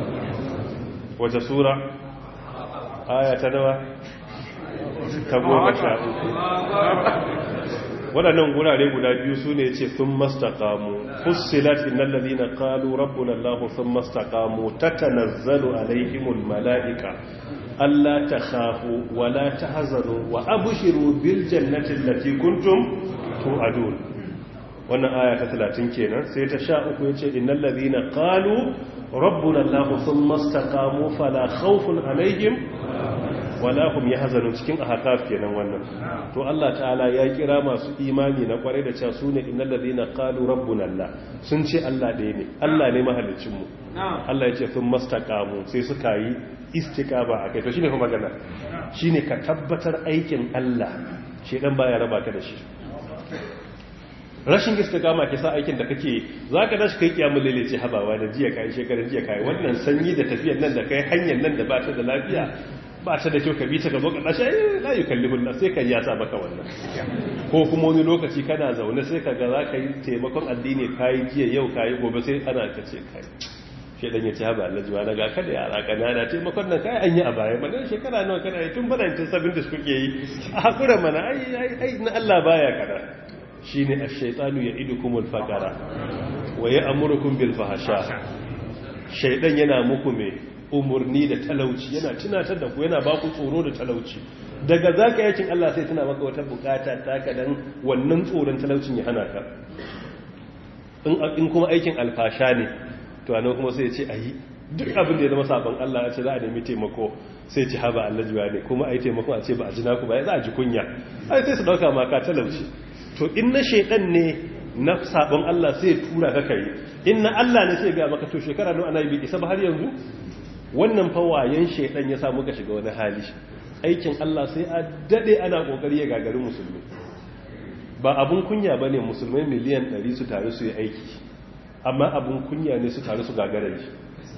wace sura aya ta nawa ta goma sha uku waɗannan gurare guda biyu su ne ce sun mastakamu fussilat innal ladina qalu rabbuna allah sun mastakamu tatanazzalu alaihimul malaika alla takhafu wa la tahzanu wa abshiru bil jannati allati kuntum tu'adun wannan aya ta 30 kenan sai ta sha uku yace innal ladina qalu rabbuna allah thumma istaqamu fala khawfun alaihim wala hum yahzanun cikin ahqaf kenan wannan to Allah ta'ala ya kira masu imani na kware da cewa sune innal ladina qalu rabbuna allah sun ce Allah ɗaya ne Allah ne mahallicin mu Allah ya ce thumma istaqamu sai suka yi istiqama akai to shine kuma magana shine ka tabbatar aikin Allah shedan baya raba ka da shi rashin istiqama ke sa aikin da kake zaka dashi kai kiyamul laili ce habawa da jiya kai shekaran jiya kai wannan sanyi da tafiyar nan da kai hanyar nan da ba ta da lafiya ba ta da kyau ka bi ta gaba ka dashi ai la yukallifu Allah sai ka ya sa maka wannan ko kuma wani lokaci kana zaune sai ka ga za ka yi taimakon addini kai jiya yau kai gobe sai ana ka ce kai shi dan ya ce haba Allah jiwa daga kada yara kanana taimakon nan kai an yi a baya ba dan shekara nawa kana yi tun badancin sabin da suke yi a hakura mana ai ai na Allah baya kada shi ne a shaitanu ya idu kuma alfakara wa ya amurkun bilfahasha shaidan yana muku mai umarni da talauci yana tunatar da ku yana ba ku tsoro da talauci daga za ka yakin Allah sai tuna maka wata bukata ta kadan wannan tsoron talaucin ya hana ka in kuma aikin alfasha ne to anan kuma sai ya ce ayi duk abin da ya zama sabon Allah ya ce za a nemi taimako sai ci haba Allah jiwa ne kuma ai taimako a ce ba a ji naku ba ya za a ji kunya ai sai su dauka maka talauci to in na shaidan ne na sabon Allah sai tura ka kai in na Allah ne sai ga maka to shekara nawa ana yi isa ba har yanzu wannan fa wayan shaidan ya samu ka shiga wani hali aikin Allah sai a dade ana kokari ya gagari musulmi ba abun kunya bane musulmai miliyan 100 su taru su yi aiki amma abun kunya ne su taru su gagara shi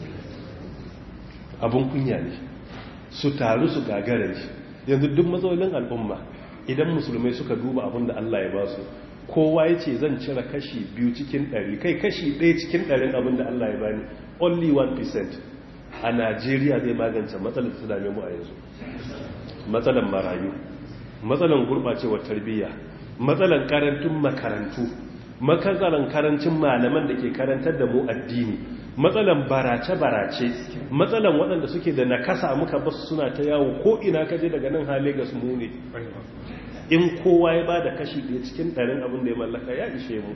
abun kunya ne su taru su gagara shi yanzu duk matsalolin al'umma idan musulmai suka duba abin da Allah ya ba su kowa ya ce zan cire kashi biyu cikin ɗari kai kashi ɗaya cikin ɗarin abin da Allah ya bani only 1% a Najeriya zai magance matsalar da dame mu a yanzu matsalar marayu matsalar gurɓacewar tarbiyya matsalar karantun makarantu matsalar karancin malaman da ke karantar da mu addini matsalan barace-barace matsalan waɗanda suke da nakasa muka basu suna ta yawo ko ina kaje daga nan hale ga mu ne in kowa ya ba da kashi ɗaya cikin ɗarin abin da ya mallaka ya ishe mu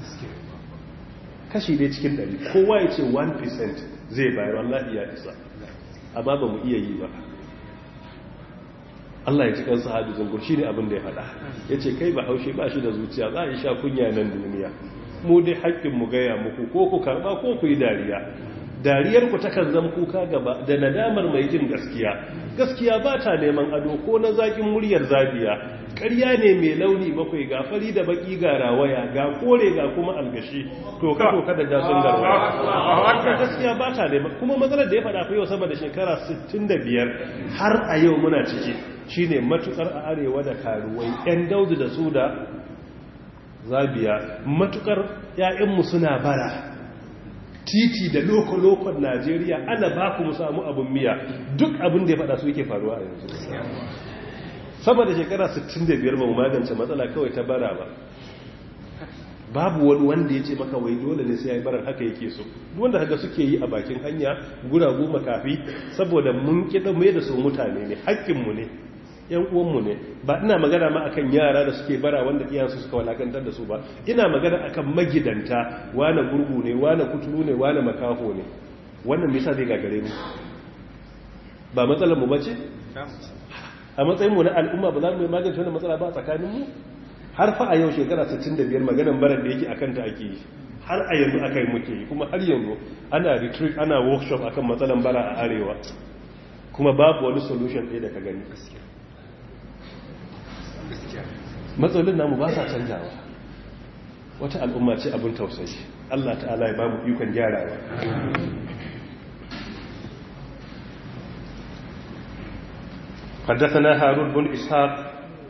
kashi ɗaya cikin ɗari kowa ya ce 1% zai bayar wallahi ya isa amma ba mu iya yi ba Allah ya ci kansa hadu zungur shi ne abin da ya faɗa ya ce kai ba haushe ba shi da zuciya za a yi sha kunya nan duniya mu dai haƙƙin mu gaya muku ko ku karɓa ko ku yi dariya dariyar ku takan zama kuka gaba da nadamar mai jin gaskiya gaskiya ba ta neman ado ko na zaƙin muryar zabiya ƙarya ne mai launi bakwai ga fari da baki ga rawaya ga kore ga kuma algashi to ka to kada da sun garwaya gaskiya ba ta neman kuma matsalar da ya faɗa fa yau sama da shekara 65 har a yau muna ciki shine matukar a arewa da karuwai yan daudu da su da zabiya matukar ‘ya'yanmu suna bara titi da loko-lokon najeriya ana ba ku samu abin miya duk abin da ya fada su yake faruwa a yanzu sama da shekara 65 ba mu magance matsala kawai ta bara ba babu wani wanda ya ce maka wai dole ne sai ya yi barar haka yake so wanda haka suke yi a bakin hanya guragu makafi saboda mun kiɗa mai da su mutane ne haƙƙinmu ne yan uwanmu ne ba ina magana ma akan yara da suke bara wanda iyansu suka walakantar da su ba ina magana akan magidanta wane gurgu ne wane kuturu ne wane makafo ne wannan me yasa zai gagare mu ba matsalar mu bace a matsayin mu na al'umma ba za mu magance wannan matsala ba tsakanin mu har fa a yau shekara 65 maganan barar da yake akan ta ake yi har a yanzu akai muke yi kuma har yanzu ana retreat ana workshop akan matsalan bara a arewa kuma babu wani solution ɗaya da ka gani matsalolin namu ba sa canjawa wata al'umma ce abin tausayi Allah ta'ala ya ba mu ikon gyarawa حدثنا هارون بن إسحاق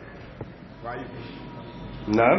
نعم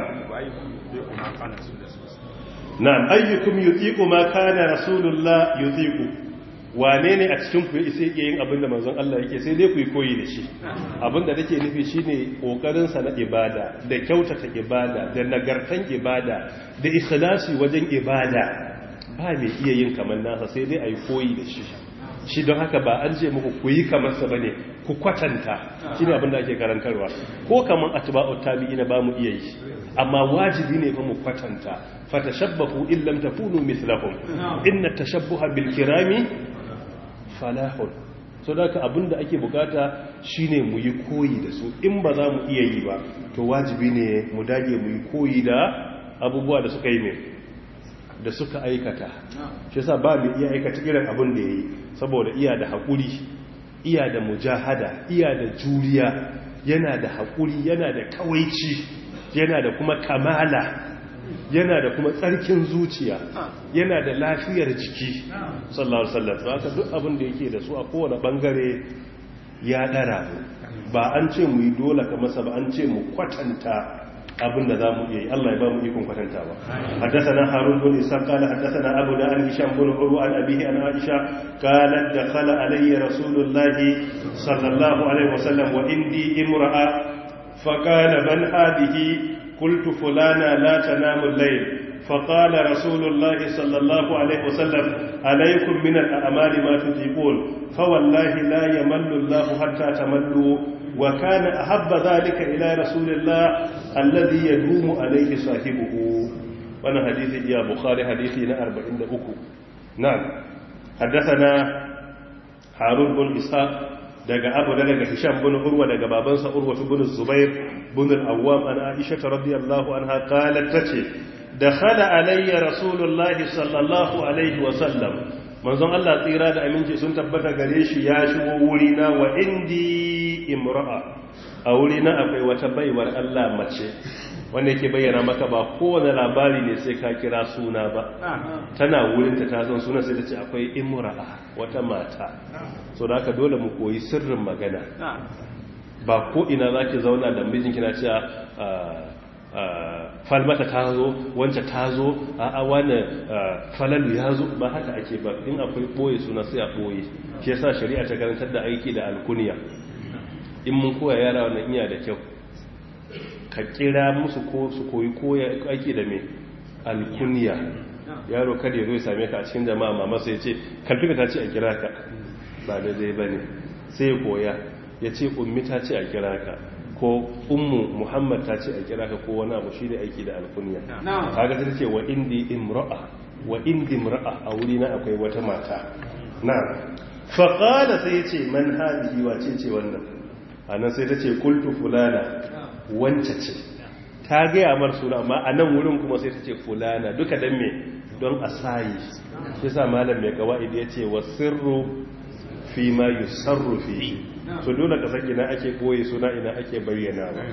نعم أيكم يطيق ما كان رسول الله يطيق wane ne a cikin ku isa yake yin abin da manzon Allah yake sai dai ku yi koyi da shi abin da nake nufi shine kokarin sa na ibada da kyautata ibada da nagartan ibada da ikhlasi wajen ibada ba mai iya yin kamar nasa sai dai ayi koyi da shi shi don haka ba an ce muku ku yi kamar sa bane ku kwatanta shine abin da ake karantarwa ko kaman atba'u tabi'ina ba mu iya yi amma wajibi ne fa mu kwatanta fatashabbahu in lam takunu mithlahum inna tashabbuha bil kirami falahun so da ka abinda ake bukata shine mu yi koyi da su in ba za mu iya yi ba to wajibi ne mu dage mu yi koyi da abubuwa da suka yi mai da suka aikata shi yasa ba mu iya aikata irin abin da yayi saboda iya da hakuri iya da mujahada iya da juriya yana da hakuri yana da kawaici yana da kuma kamala yana da kuma tsarkin zuciya yana da lafiyar jiki sallallahu alaihi wasallam haka duk abin da yake da su a kowane bangare ya dara ba an ce mu yi dole ka masa ba an ce mu kwatanta abin da za mu iya yi Allah ya ba mu ikon kwatanta ba haddathana harun bin isa qala haddathana abu da an hisham bin urwa an abihi an aisha qalat dakhala alayya rasulullahi sallallahu alaihi wasallam wa indi imra'a faqala man hadhihi قلت فلانا لا تنام الليل فقال رسول الله صلى الله عليه وسلم عليكم من الأعمال ما تطيقون فوالله لا يمل الله حتى تملوا وكان أحب ذلك إلى رسول الله الذي يدوم عليه صاحبه وانا حديث يا بخاري حديثنا أربعين أكو نعم حدثنا هارون بن إسحاق daga abu daga hisham bin urwa daga babansa urwa bin zubair bin al-awwam an aisha radiyallahu anha qalat tace dakhala alayya rasulullahi sallallahu alaihi wa sallam manzon Allah tsira da aminci sun tabbata gare shi ya shigo wuri na wa indi imra'a a wuri na akwai wata baiwar Allah mace wanda yake bayyana maka ba kowane labari ne sai ka kira suna ba tana wurinta ta san suna sai ta ce akwai imra'a wata mata so da haka dole mu koyi sirrin magana ba ko ina za ki zauna da mijinki na cewa falmata ta zo wancan ta zo a wani falalu ya zo ba haka ake ba in akwai ɓoye suna sai a ɓoye shi yasa shari'a ta karantar da aiki da alkuniya in mun koya yara wannan iya da kyau ka kira musu ko su koyi koya aiki da mai alkuniya yaro kada ya zo ya same ka a cikin jama'a mama sai ya ce kalfi ta ce a kira ka ba da zai bane sai ya koya ya ce ummi ta ce a kira ka ko ummu muhammad ta ce a kira ka ko wani abu shi ne aiki da alkuniya kaga ta ce wa indi imra'a wa indi imra'a a wuri na akwai wata mata na faqala sai ya ce man hadihi wace ce wannan anan sai ta ce qultu fulana wance ce ta gaya mar suna amma a nan wurin kuma sai ta ce fulana duka dan me don a sayi shi sa malam mai kawai ya ce wa sirru fi ma yusarru fi so dole ka san ina ake boye suna ina ake bayyana ba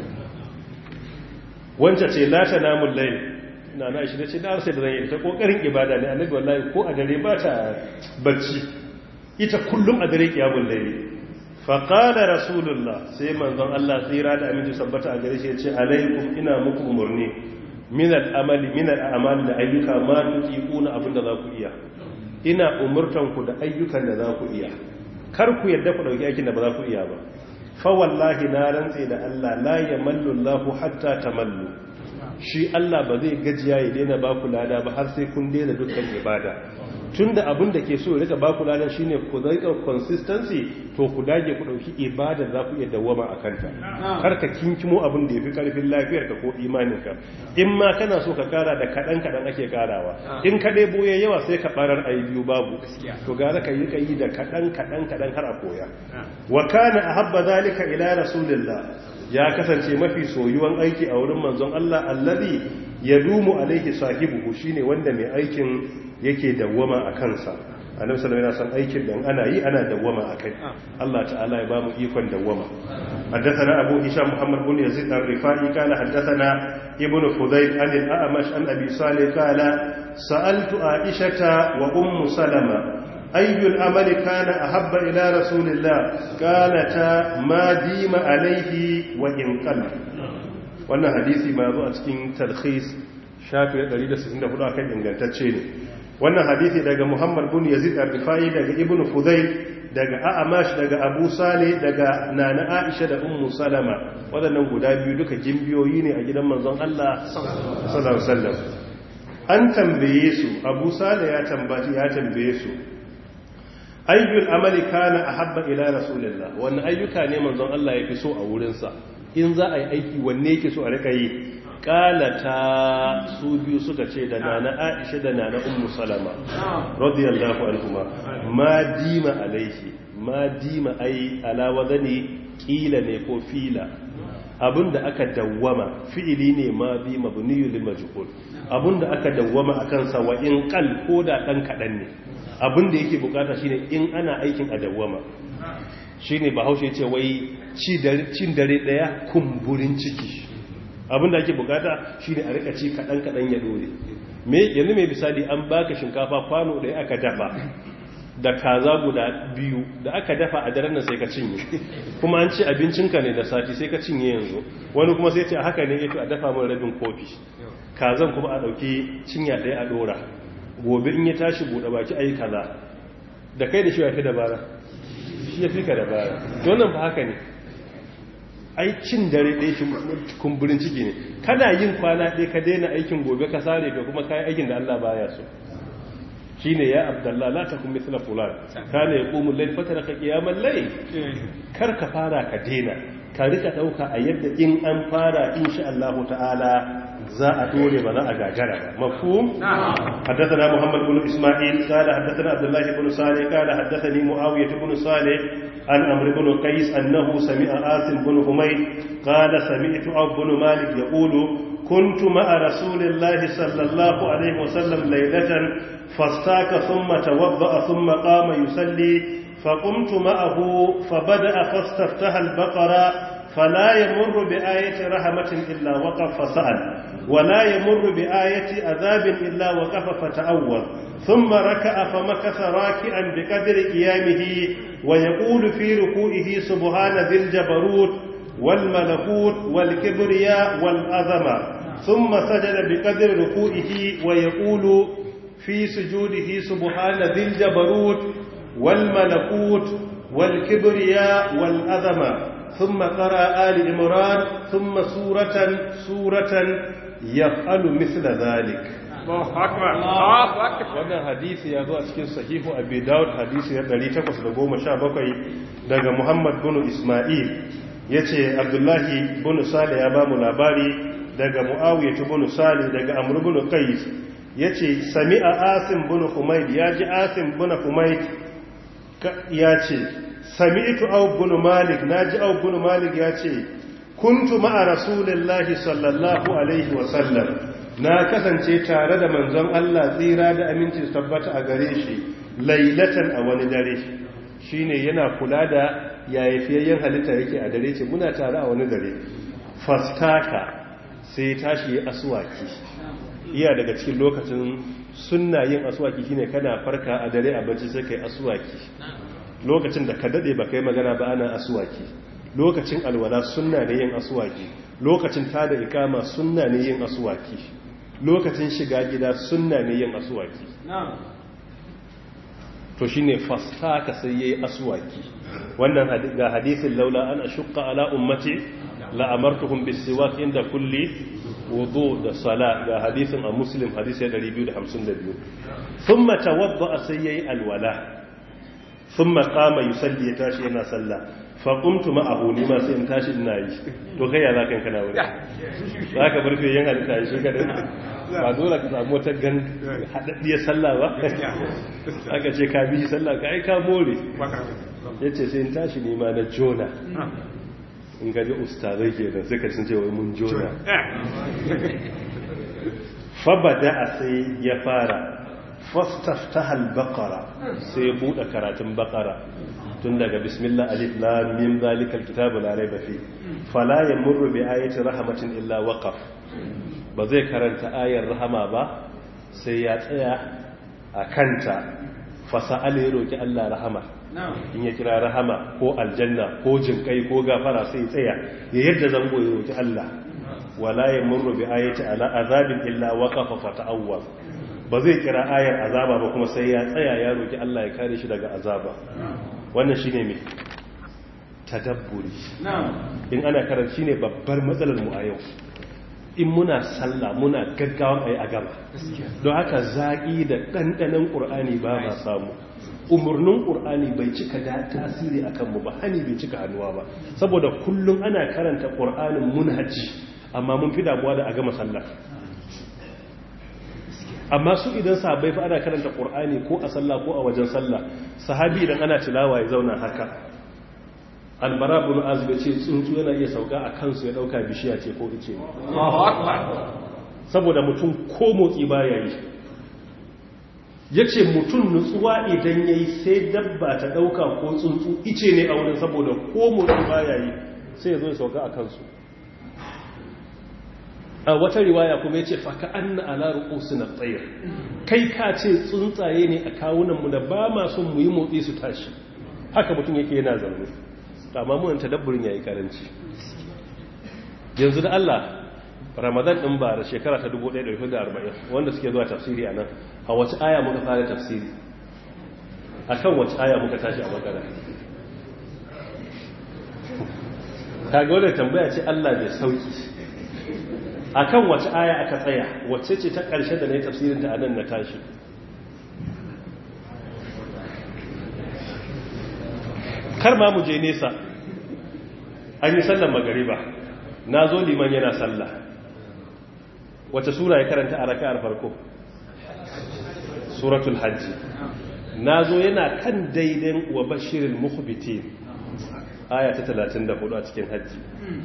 wancan ce la ta namun layl ina na shi ce da sai da zan yi ta kokarin ibada ne annabi wallahi ko a dare ba ta bacci ita kullum a dare kiyamul layl fa qala rasulullah sai manzon Allah tsira da aminci sabbata a gare shi ya ce alaikum ina muku umurni min al-amali min al-a'mal da ayyuka ma tuqiquna abinda za ku iya ina umurtan ku da ayyukan da za ku iya kar ku yadda ku dauki aikin da ba za ku iya ba fa wallahi na rantse da Allah la yamallu Allahu hatta tamallu shi Allah ba zai gajiya ya daina ba ku lada ba har sai kun daina dukkan ibada tunda abin da ke so ya rika ba ku ladan shine ku rika consistency to ku dage ku dauki ibada za ku iya dawama a kanta kar ka kinkimo abin da yafi karfin lafiyar ka ko imanin ka in ma kana so ka kara da kadan kadan ake karawa in ka dai boye yawa sai ka barar ayi biyu babu to gara ka yi kai da kadan kadan kadan har a koya wa kana ahabba zalika ila rasulillah ya kasance mafi soyuwan aiki a wurin manzon Allah allazi yadumu alaihi sahibuhu shine wanda mai aikin yake dawwama a kansa annabi sallallahu alaihi wasallam aikin dan ana yi ana dawwama akai Allah ta'ala ya bamu ikon dawwama حدثنا أبو هشام محمد بن يزيد الرفاعي قال حدثنا ابن فضيل عن الأعمش عن أبي صالح قال سألت عائشة وأم سلمة أي الأمل كان أحب إلى رسول الله قالتا ما ديم عليه وإن قل wannan hadisi ma zo a cikin talkhis shafi 164 akan ingantacce ne wannan hadisi daga Muhammad bin Yazid al-Rifai daga Ibn Fudayl daga A'amash daga Abu Saleh daga Nana Aisha da Ummu Salama wadannan guda biyu duka jimbiyoyi ne a gidan manzon Allah sallallahu alaihi wasallam an tambaye su Abu Saleh ya tambaci ya tambaye su ayyul amali kana ahabba ila rasulillah wannan ayyuka ne manzon Allah yafi so a wurin sa in za a yi aiki wanne yake so a rika yi kalata su biyu suka ce da nana aisha da nana ummu salama radiyallahu anhuma ma dima alaihi ma dima ai ala wadani kila ne ko fila abinda aka dawwama fi'ili ne ma bi mabniyu lil majhul abinda aka dawwama akan sa wa in qal ko da dan kadan ne abinda yake bukata shine in ana aikin a dawwama shine bahaushe ce wai cin dare daya kumburin ciki abinda ake bukata shine a rika ci kadan kadan ya dore me yanzu mai misali an baka shinkafa kwano da aka dafa da kaza guda biyu da aka dafa a daren nan sai ka cinye kuma an ci abincinka ne da sati sai ka cinye yanzu wani kuma sai ce haka ne yato a dafa min rabin kofi kazan kuma a dauki cinya daya a dora gobe in ya tashi bude baki ayi kaza da kai da shi ya fi dabara shi ya fi ka dabara wannan ba haka ne aikin dare ɗaya kumburin ciki ne kana yin kwana ɗaya ka daina aikin gobe ka sare ka kuma kayi aikin da Allah baya so shi ne ya abdallah la ta kuma misla fulan kana ya ƙumun lai fatara ka ƙiyaman lai kar ka fara ka daina ka rika ɗauka a yadda in an fara insha Allah ta'ala za a dore ba za a gagara ba mafhum haddathana muhammad ibn isma'il qala haddathana abdullah ibn salih qala haddathani muawiyah ibn salih an amr ibn qais annahu sami'a asim ibn humayd qala sami'tu abu ibn malik yaqulu كنت مع رسول الله صلى الله عليه وسلم ليلة فاستاك ثم توضأ ثم قام يصلي فقمت معه فبدأ فاستفتح البقرة فلا يمر بآية رحمة إلا وقف فسأل ولا يمر بآية عذاب إلا وقف فتأول ثم ركع فمكث راكعا بقدر قيامه ويقول في ركوعه سبحان ذي الجبروت والملكوت والكبرياء والعظمة ثم سجد بقدر ركوعه ويقول في سجوده سبحان ذي الجبروت والملكوت والكبرياء والعظمة ثم قرأ آل عمران ثم سورة سورة يفعل مثل ذلك wannan hadisi ya zo a cikin sahihu abi daud hadisi na 817 daga muhammad bin isma'il yace abdullahi bin salih ya ba mu labari daga muawiyah bin salih daga amr bin qais yace sami'a asim bin humayd yaji asim bin humayd yace sami'tu aw bin malik naji aw bin malik yace kuntu ma'a rasulillahi sallallahu alaihi wa sallam na kasance tare da manzon Allah tsira da aminci su tabbata a gare shi lailatan a wani dare shine yana kula da yayafiyayyen halitta yake a dare ce muna tare a wani dare fastaka sai tashi ya aswaki iya daga cikin lokacin sunna yin aswaki shine kana farka a dare a bacci sai kai aswaki lokacin da ka dade ba kai magana ba ana aswaki lokacin alwala sunna ne yin aswaki lokacin tada ikama sunna ne yin aswaki lokacin shiga gida sunna ne yin aswaki to shine fastaka sai yayi aswaki wannan ga hadisin laula an ashqa ala ummati la amartuhum bis-siwak inda kulli wudu da sala ga hadisin a muslim hadisi 252 thumma tawadda sai yayi alwala thumma qama yusalli ya tashi yana sallah fa qumtu ma'ahu ni ma sai in tashi ina yi to kai ya zaka kana wuri zaka bar fiye yan halitta shi kada ba dole ka samu wata gan hadaddiyar sallah ba aka ce ka bi sallah ka ai ka more yace sai in tashi ni ma na jona in gaji ustazai ke da suka sun ce wai mun jona fabada a sai ya fara fastaftahal baqara sai ya bude karatun baqara tun daga bismillah alif lam mim zalikal kitabu la raiba fi fala yamurru bi ayati rahmatin illa waqaf ba zai karanta ayar rahama ba sai ya tsaya a kanta fasa'al ya roki Allah rahama in ya kira rahama ko aljanna ko jinkai ko gafara sai tsaya ya yadda zango ya roki Allah wala yamurru bi ayati ala azabin illa waqafa fata'awwal ba zai kira ayar azaba ba kuma sai ya tsaya ya roki Allah ya kare shi daga azaba wannan shine me tadabburi in ana karanta shine babbar matsalar mu a yau in muna sallah muna gaggawan ayi a gaba don haka zaki da dandanan qur'ani ba ma samu umarnin ƙur'ani bai cika da tasiri a kanmu ba hani bai cika hannuwa ba saboda kullum ana karanta ƙur'anin munhaji amma mun fi damuwa da a gama sallah amma su idan sahabbai fa ana karanta ƙur'ani ko a sallah ko a wajen sallah sahabi idan ana tilawa ya zauna haka albara bin azib ya ce tsuntsu yana iya sauka a kansu ya dauka bishiya ce ko ice saboda mutum ko motsi baya yi ya ce mutum nutsuwa idan ya yi sai dabba ta ɗauka ko tsuntsu ice ne a wurin saboda ko mutum baya yi sai ya zo ya sauka a kansu a wata riwaya kuma ya ce faka an na alaru ƙosu na tsayar kai ka ce tsuntsaye ne a kawunanmu da ba ma son mu yi motsi su tashi haka mutum yake yana zaune amma munan tadabburin ya yi karanci yanzu da Allah ramadan ɗin ba da shekara ta 1440 wanda suke zuwa tafsiri a nan a wace aya muka fara tafsiri a kan wace aya muka tashi a bakara kaga wadda tambaya ce Allah bai sauki a kan wace aya aka tsaya wacce ce ta ƙarshe da na yi tafsirin ta a nan na tashi kar ma mu je nesa an yi sallan magariba na zo liman yana sallah wace sura ya karanta a raka'ar farko suratul hajji na zo yana kan daidai wa bashirin mukhbitin aya ta 34 a cikin hajji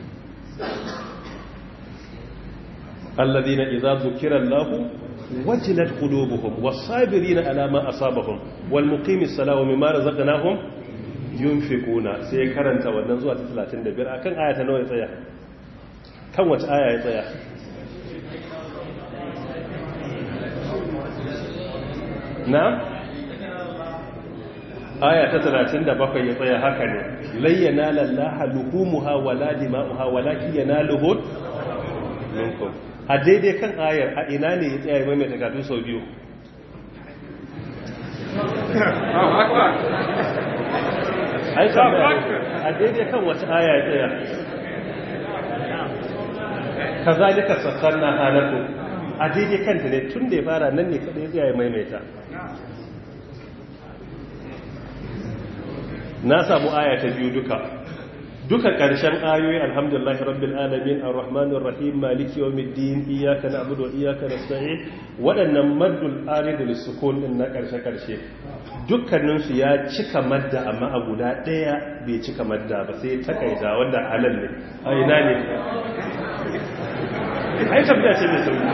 alladhina idza dhukira Allahu wajilat qulubuhum was-sabirina ala ma asabahum wal muqimis salati wa mimma razaqnahum yunfiquna sai ya karanta wannan zuwa ta 35 akan aya ta nawa ya tsaya kan wace aya ya tsaya na aya ta 37 ya tsaya haka ne layyana lallaha luhumuha wala dima'uha walakin yanaluhu minkum a daidai kan ayar a ina ne ya tsaya mai mai takatu sau biyu aika a daidai kan wata aya ya tsaya ka zalika sassan na halatu a daidai kanta ne tun da ya fara nan ne kada ya tsaya maimaita na samu aya ta biyu duka duka ƙarshen ayoyi alhamdulillahi rabbil alamin arrahmanir rahim maliki yawmiddin iyyaka na'budu wa iyyaka nasta'in waɗannan maddul arid lisukun din na ƙarshe ƙarshe dukkanin su ya cika madda amma a guda ɗaya bai cika madda ba sai takaita wanda halal ne a ina ne ai tabbata ce mai sauki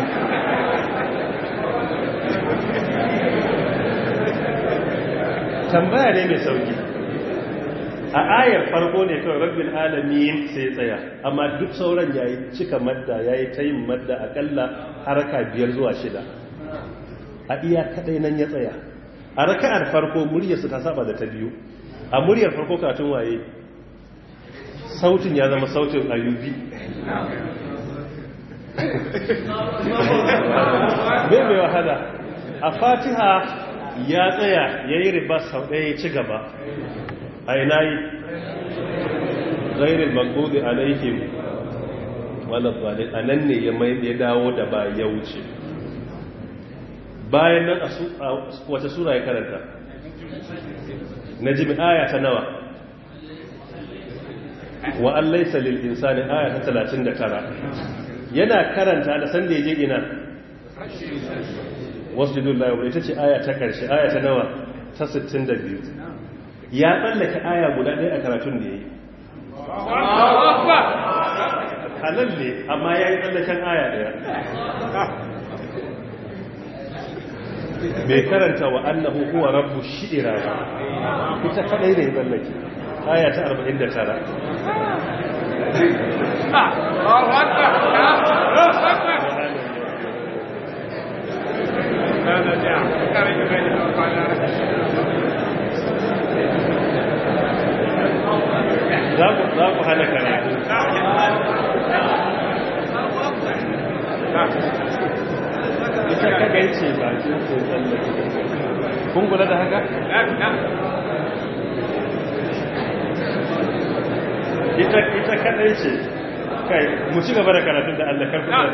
tambaya ne mai sauki a ayar farko ne kawai rabbin alamin sai tsaya amma duk sauran yayi cika madda yayi ta yin madda akalla haraka biyar zuwa shida a iya kadai nan ya tsaya a raka'ar farko muryarsa ta saba da ta biyu a muryar farko katun waye sautin ya zama sautin ayubi bai mai wahala a fatiha ya tsaya ya yi riba sau ɗaya ya ci gaba a ina yi zairin magbobi alaihim walabbalin a nan ne ya dawo da ba ya wuce bayan nan a wata sura ya karanta na jimi aya ta nawa wa an laisa lil insani aya ta 39 yana karanta da sanda ya je ina wasu lillahi ita ce aya ta karshe aya ta nawa ta 62 ya tsallake aya guda ɗaya a karatun da ya yi halal ne amma ya yi tsallaken aya ɗaya mai karanta wa annahu huwa rabbu shi'ira ba ita kadai ne tsallake aya ta 49 za ku hana karatu ita kagai ce ba ce ko tsallake kun kula da haka? ita ita kadai ce kai mu ci gaba da karatun da Allah karfi da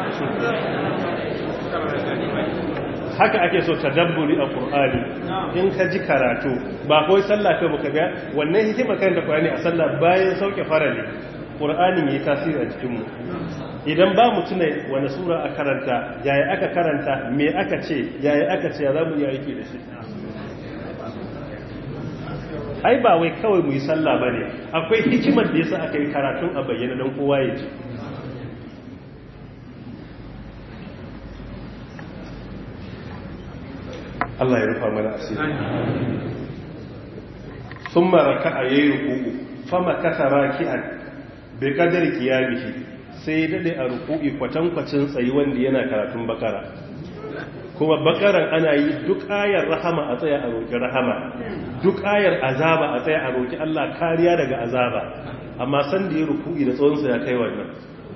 haka ake so tadabburi a Qur'ani in ka ji karatu ba kawai sallah kai baka ga wannan hikima kan da Qur'ani a sallah bayan sauke farali Qur'anin yayi tasiri a cikin mu idan ba mu tuna wani sura a karanta yaya aka karanta me aka ce yaya aka ce za mu yi aiki da shi ai ba wai kawai mu yi sallah ba ne akwai hikimar da yasa aka yi karatun a bayyana don kowa ya ji Allah ya rufa mana asiri sun maraka a yayi rukuku fama kasa raki'an bai kadar kiyamihi sai ya dade a ruku'i kwatankwacin tsayi wanda yana karatun bakara kuma bakaran ana yi duk ayar rahama a tsaya a roƙi rahama duk ayar azaba a tsaya a roƙi Allah kariya daga azaba amma san da ya ruku'i da tsawonsa ya kai wannan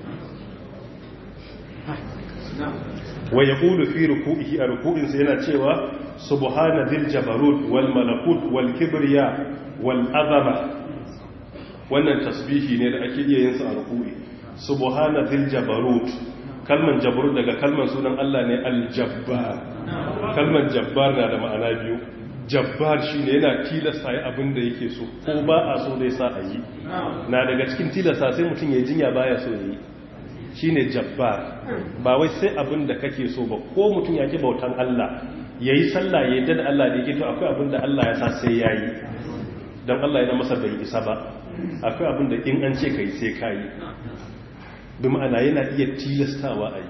wa yaqulu fi ruku'ihi a ruku'insa yana cewa subhana dhil jabarut wal malakut wal kibriya wal azama wannan tasbihi ne da ake iya yin sa a ruku'i subhana dhil jabarut kalman jabarut daga kalman sunan Allah ne aljabbar kalman jabbar na da ma'ana biyu jabbar shine yana tilasta yi abin da yake so ko ba a so dai sa a yi na daga cikin tilasta sai mutum ya jinya baya so ya yi shine jabbar ba wai sai abin da kake so ba ko mutum ya ki bautan Allah yayi sallah ya yadda da Allah da yake to akwai abin da Allah ya sa sai yayi dan Allah yana masa bai isa ba akwai abin da in an ce kai sai kai bi ma'ana yana iya tilastawa a yi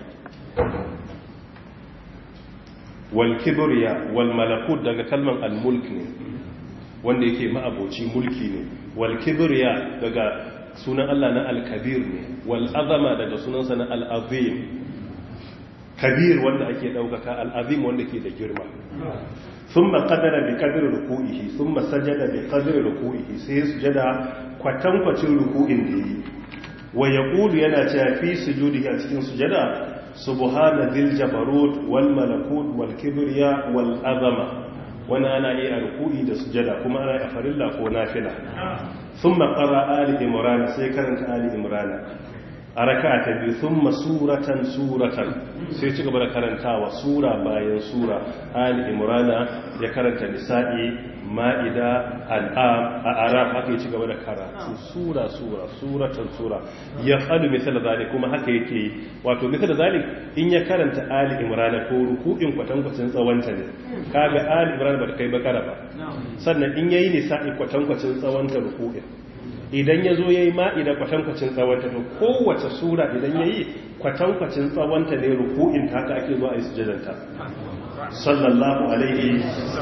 wal kibriya wal malakut daga kalman al-mulk ne wanda yake ma'aboci mulki ne wal kibriya daga sunan Allah na al-kabir ne wal azama daga sunansa na al-azim kabir wanda ake daukaka al-azim wanda ke da girma thumma qadara bi qadri ruku'ihi thumma sajada bi qadri ruku'ihi sai sujada kwatankwacin ruku'in da yi wa yaqulu yana cewa fi sujudihi a cikin sujada subhana dhil jabarut wal malakut wal kibriya wal azama wani ana yi a ruku'i da sujada kuma ana yi a farilla ko nafila thumma qara ali imran sai karanta ali imran a raka ta biyu sun masuratan suratan sai ci gaba da karantawa sura bayan sura ali imrana ya karanta nisa'i ma'ida al'am a arab haka ya ci gaba da karatu sura sura suratan sura ya faɗi misal zalik kuma haka yake yi wato misal zalik in ya karanta ali imrana ko ruku'in kwatankwacin tsawonta ne kaga ali imrana ba ta kai bakara ba sannan in yayi nisa'i kwatankwacin tsawonta ruku'in idan ya zo ya yi ma'ida kwatankwacin tsawonta to kowace sura idan ya yi kwatankwacin tsawonta ne ruku'in ta haka ake zuwa a yi sujadanta sallallahu alaihi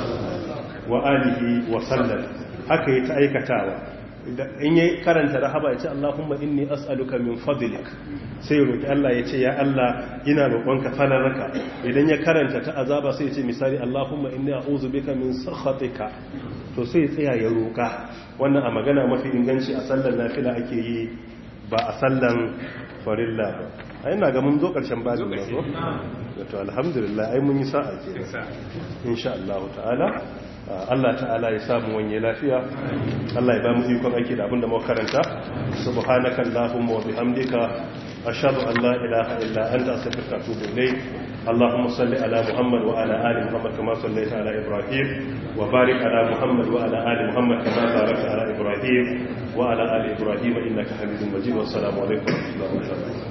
wa alihi wa sallam haka yi ta aikatawa in yi karanta rahaba ya ce Allahumma inni as'aluka min fadlik sai roki Allah ya ce ya Allah ina roƙonka falaraka idan ya karanta ta azaba sai ya ce misali Allahumma inni a'udhu bika min sakhatika to sai ya tsaya ya roƙa wannan a magana mafi inganci a sallan nafila ake yi ba a sallan farilla ba a yana ga mun zo ƙarshen bazin ba zo to alhamdulillah ai mun yi sa'a ke insha Allah ta'ala Allah ta'ala ya samu wanye lafiya Allah ya ba mu ikon aiki da abinda muka karanta subhanaka allahumma wa bihamdika ashhadu an la ilaha illa anta astaghfiruka wa atubu ilayk اللهم صل على محمد وعلى ال محمد كما صليت على ابراهيم وبارك على محمد وعلى ال محمد كما باركت على ابراهيم وعلى ال ابراهيم انك حميد مجيد والسلام عليكم ورحمه الله وبركاته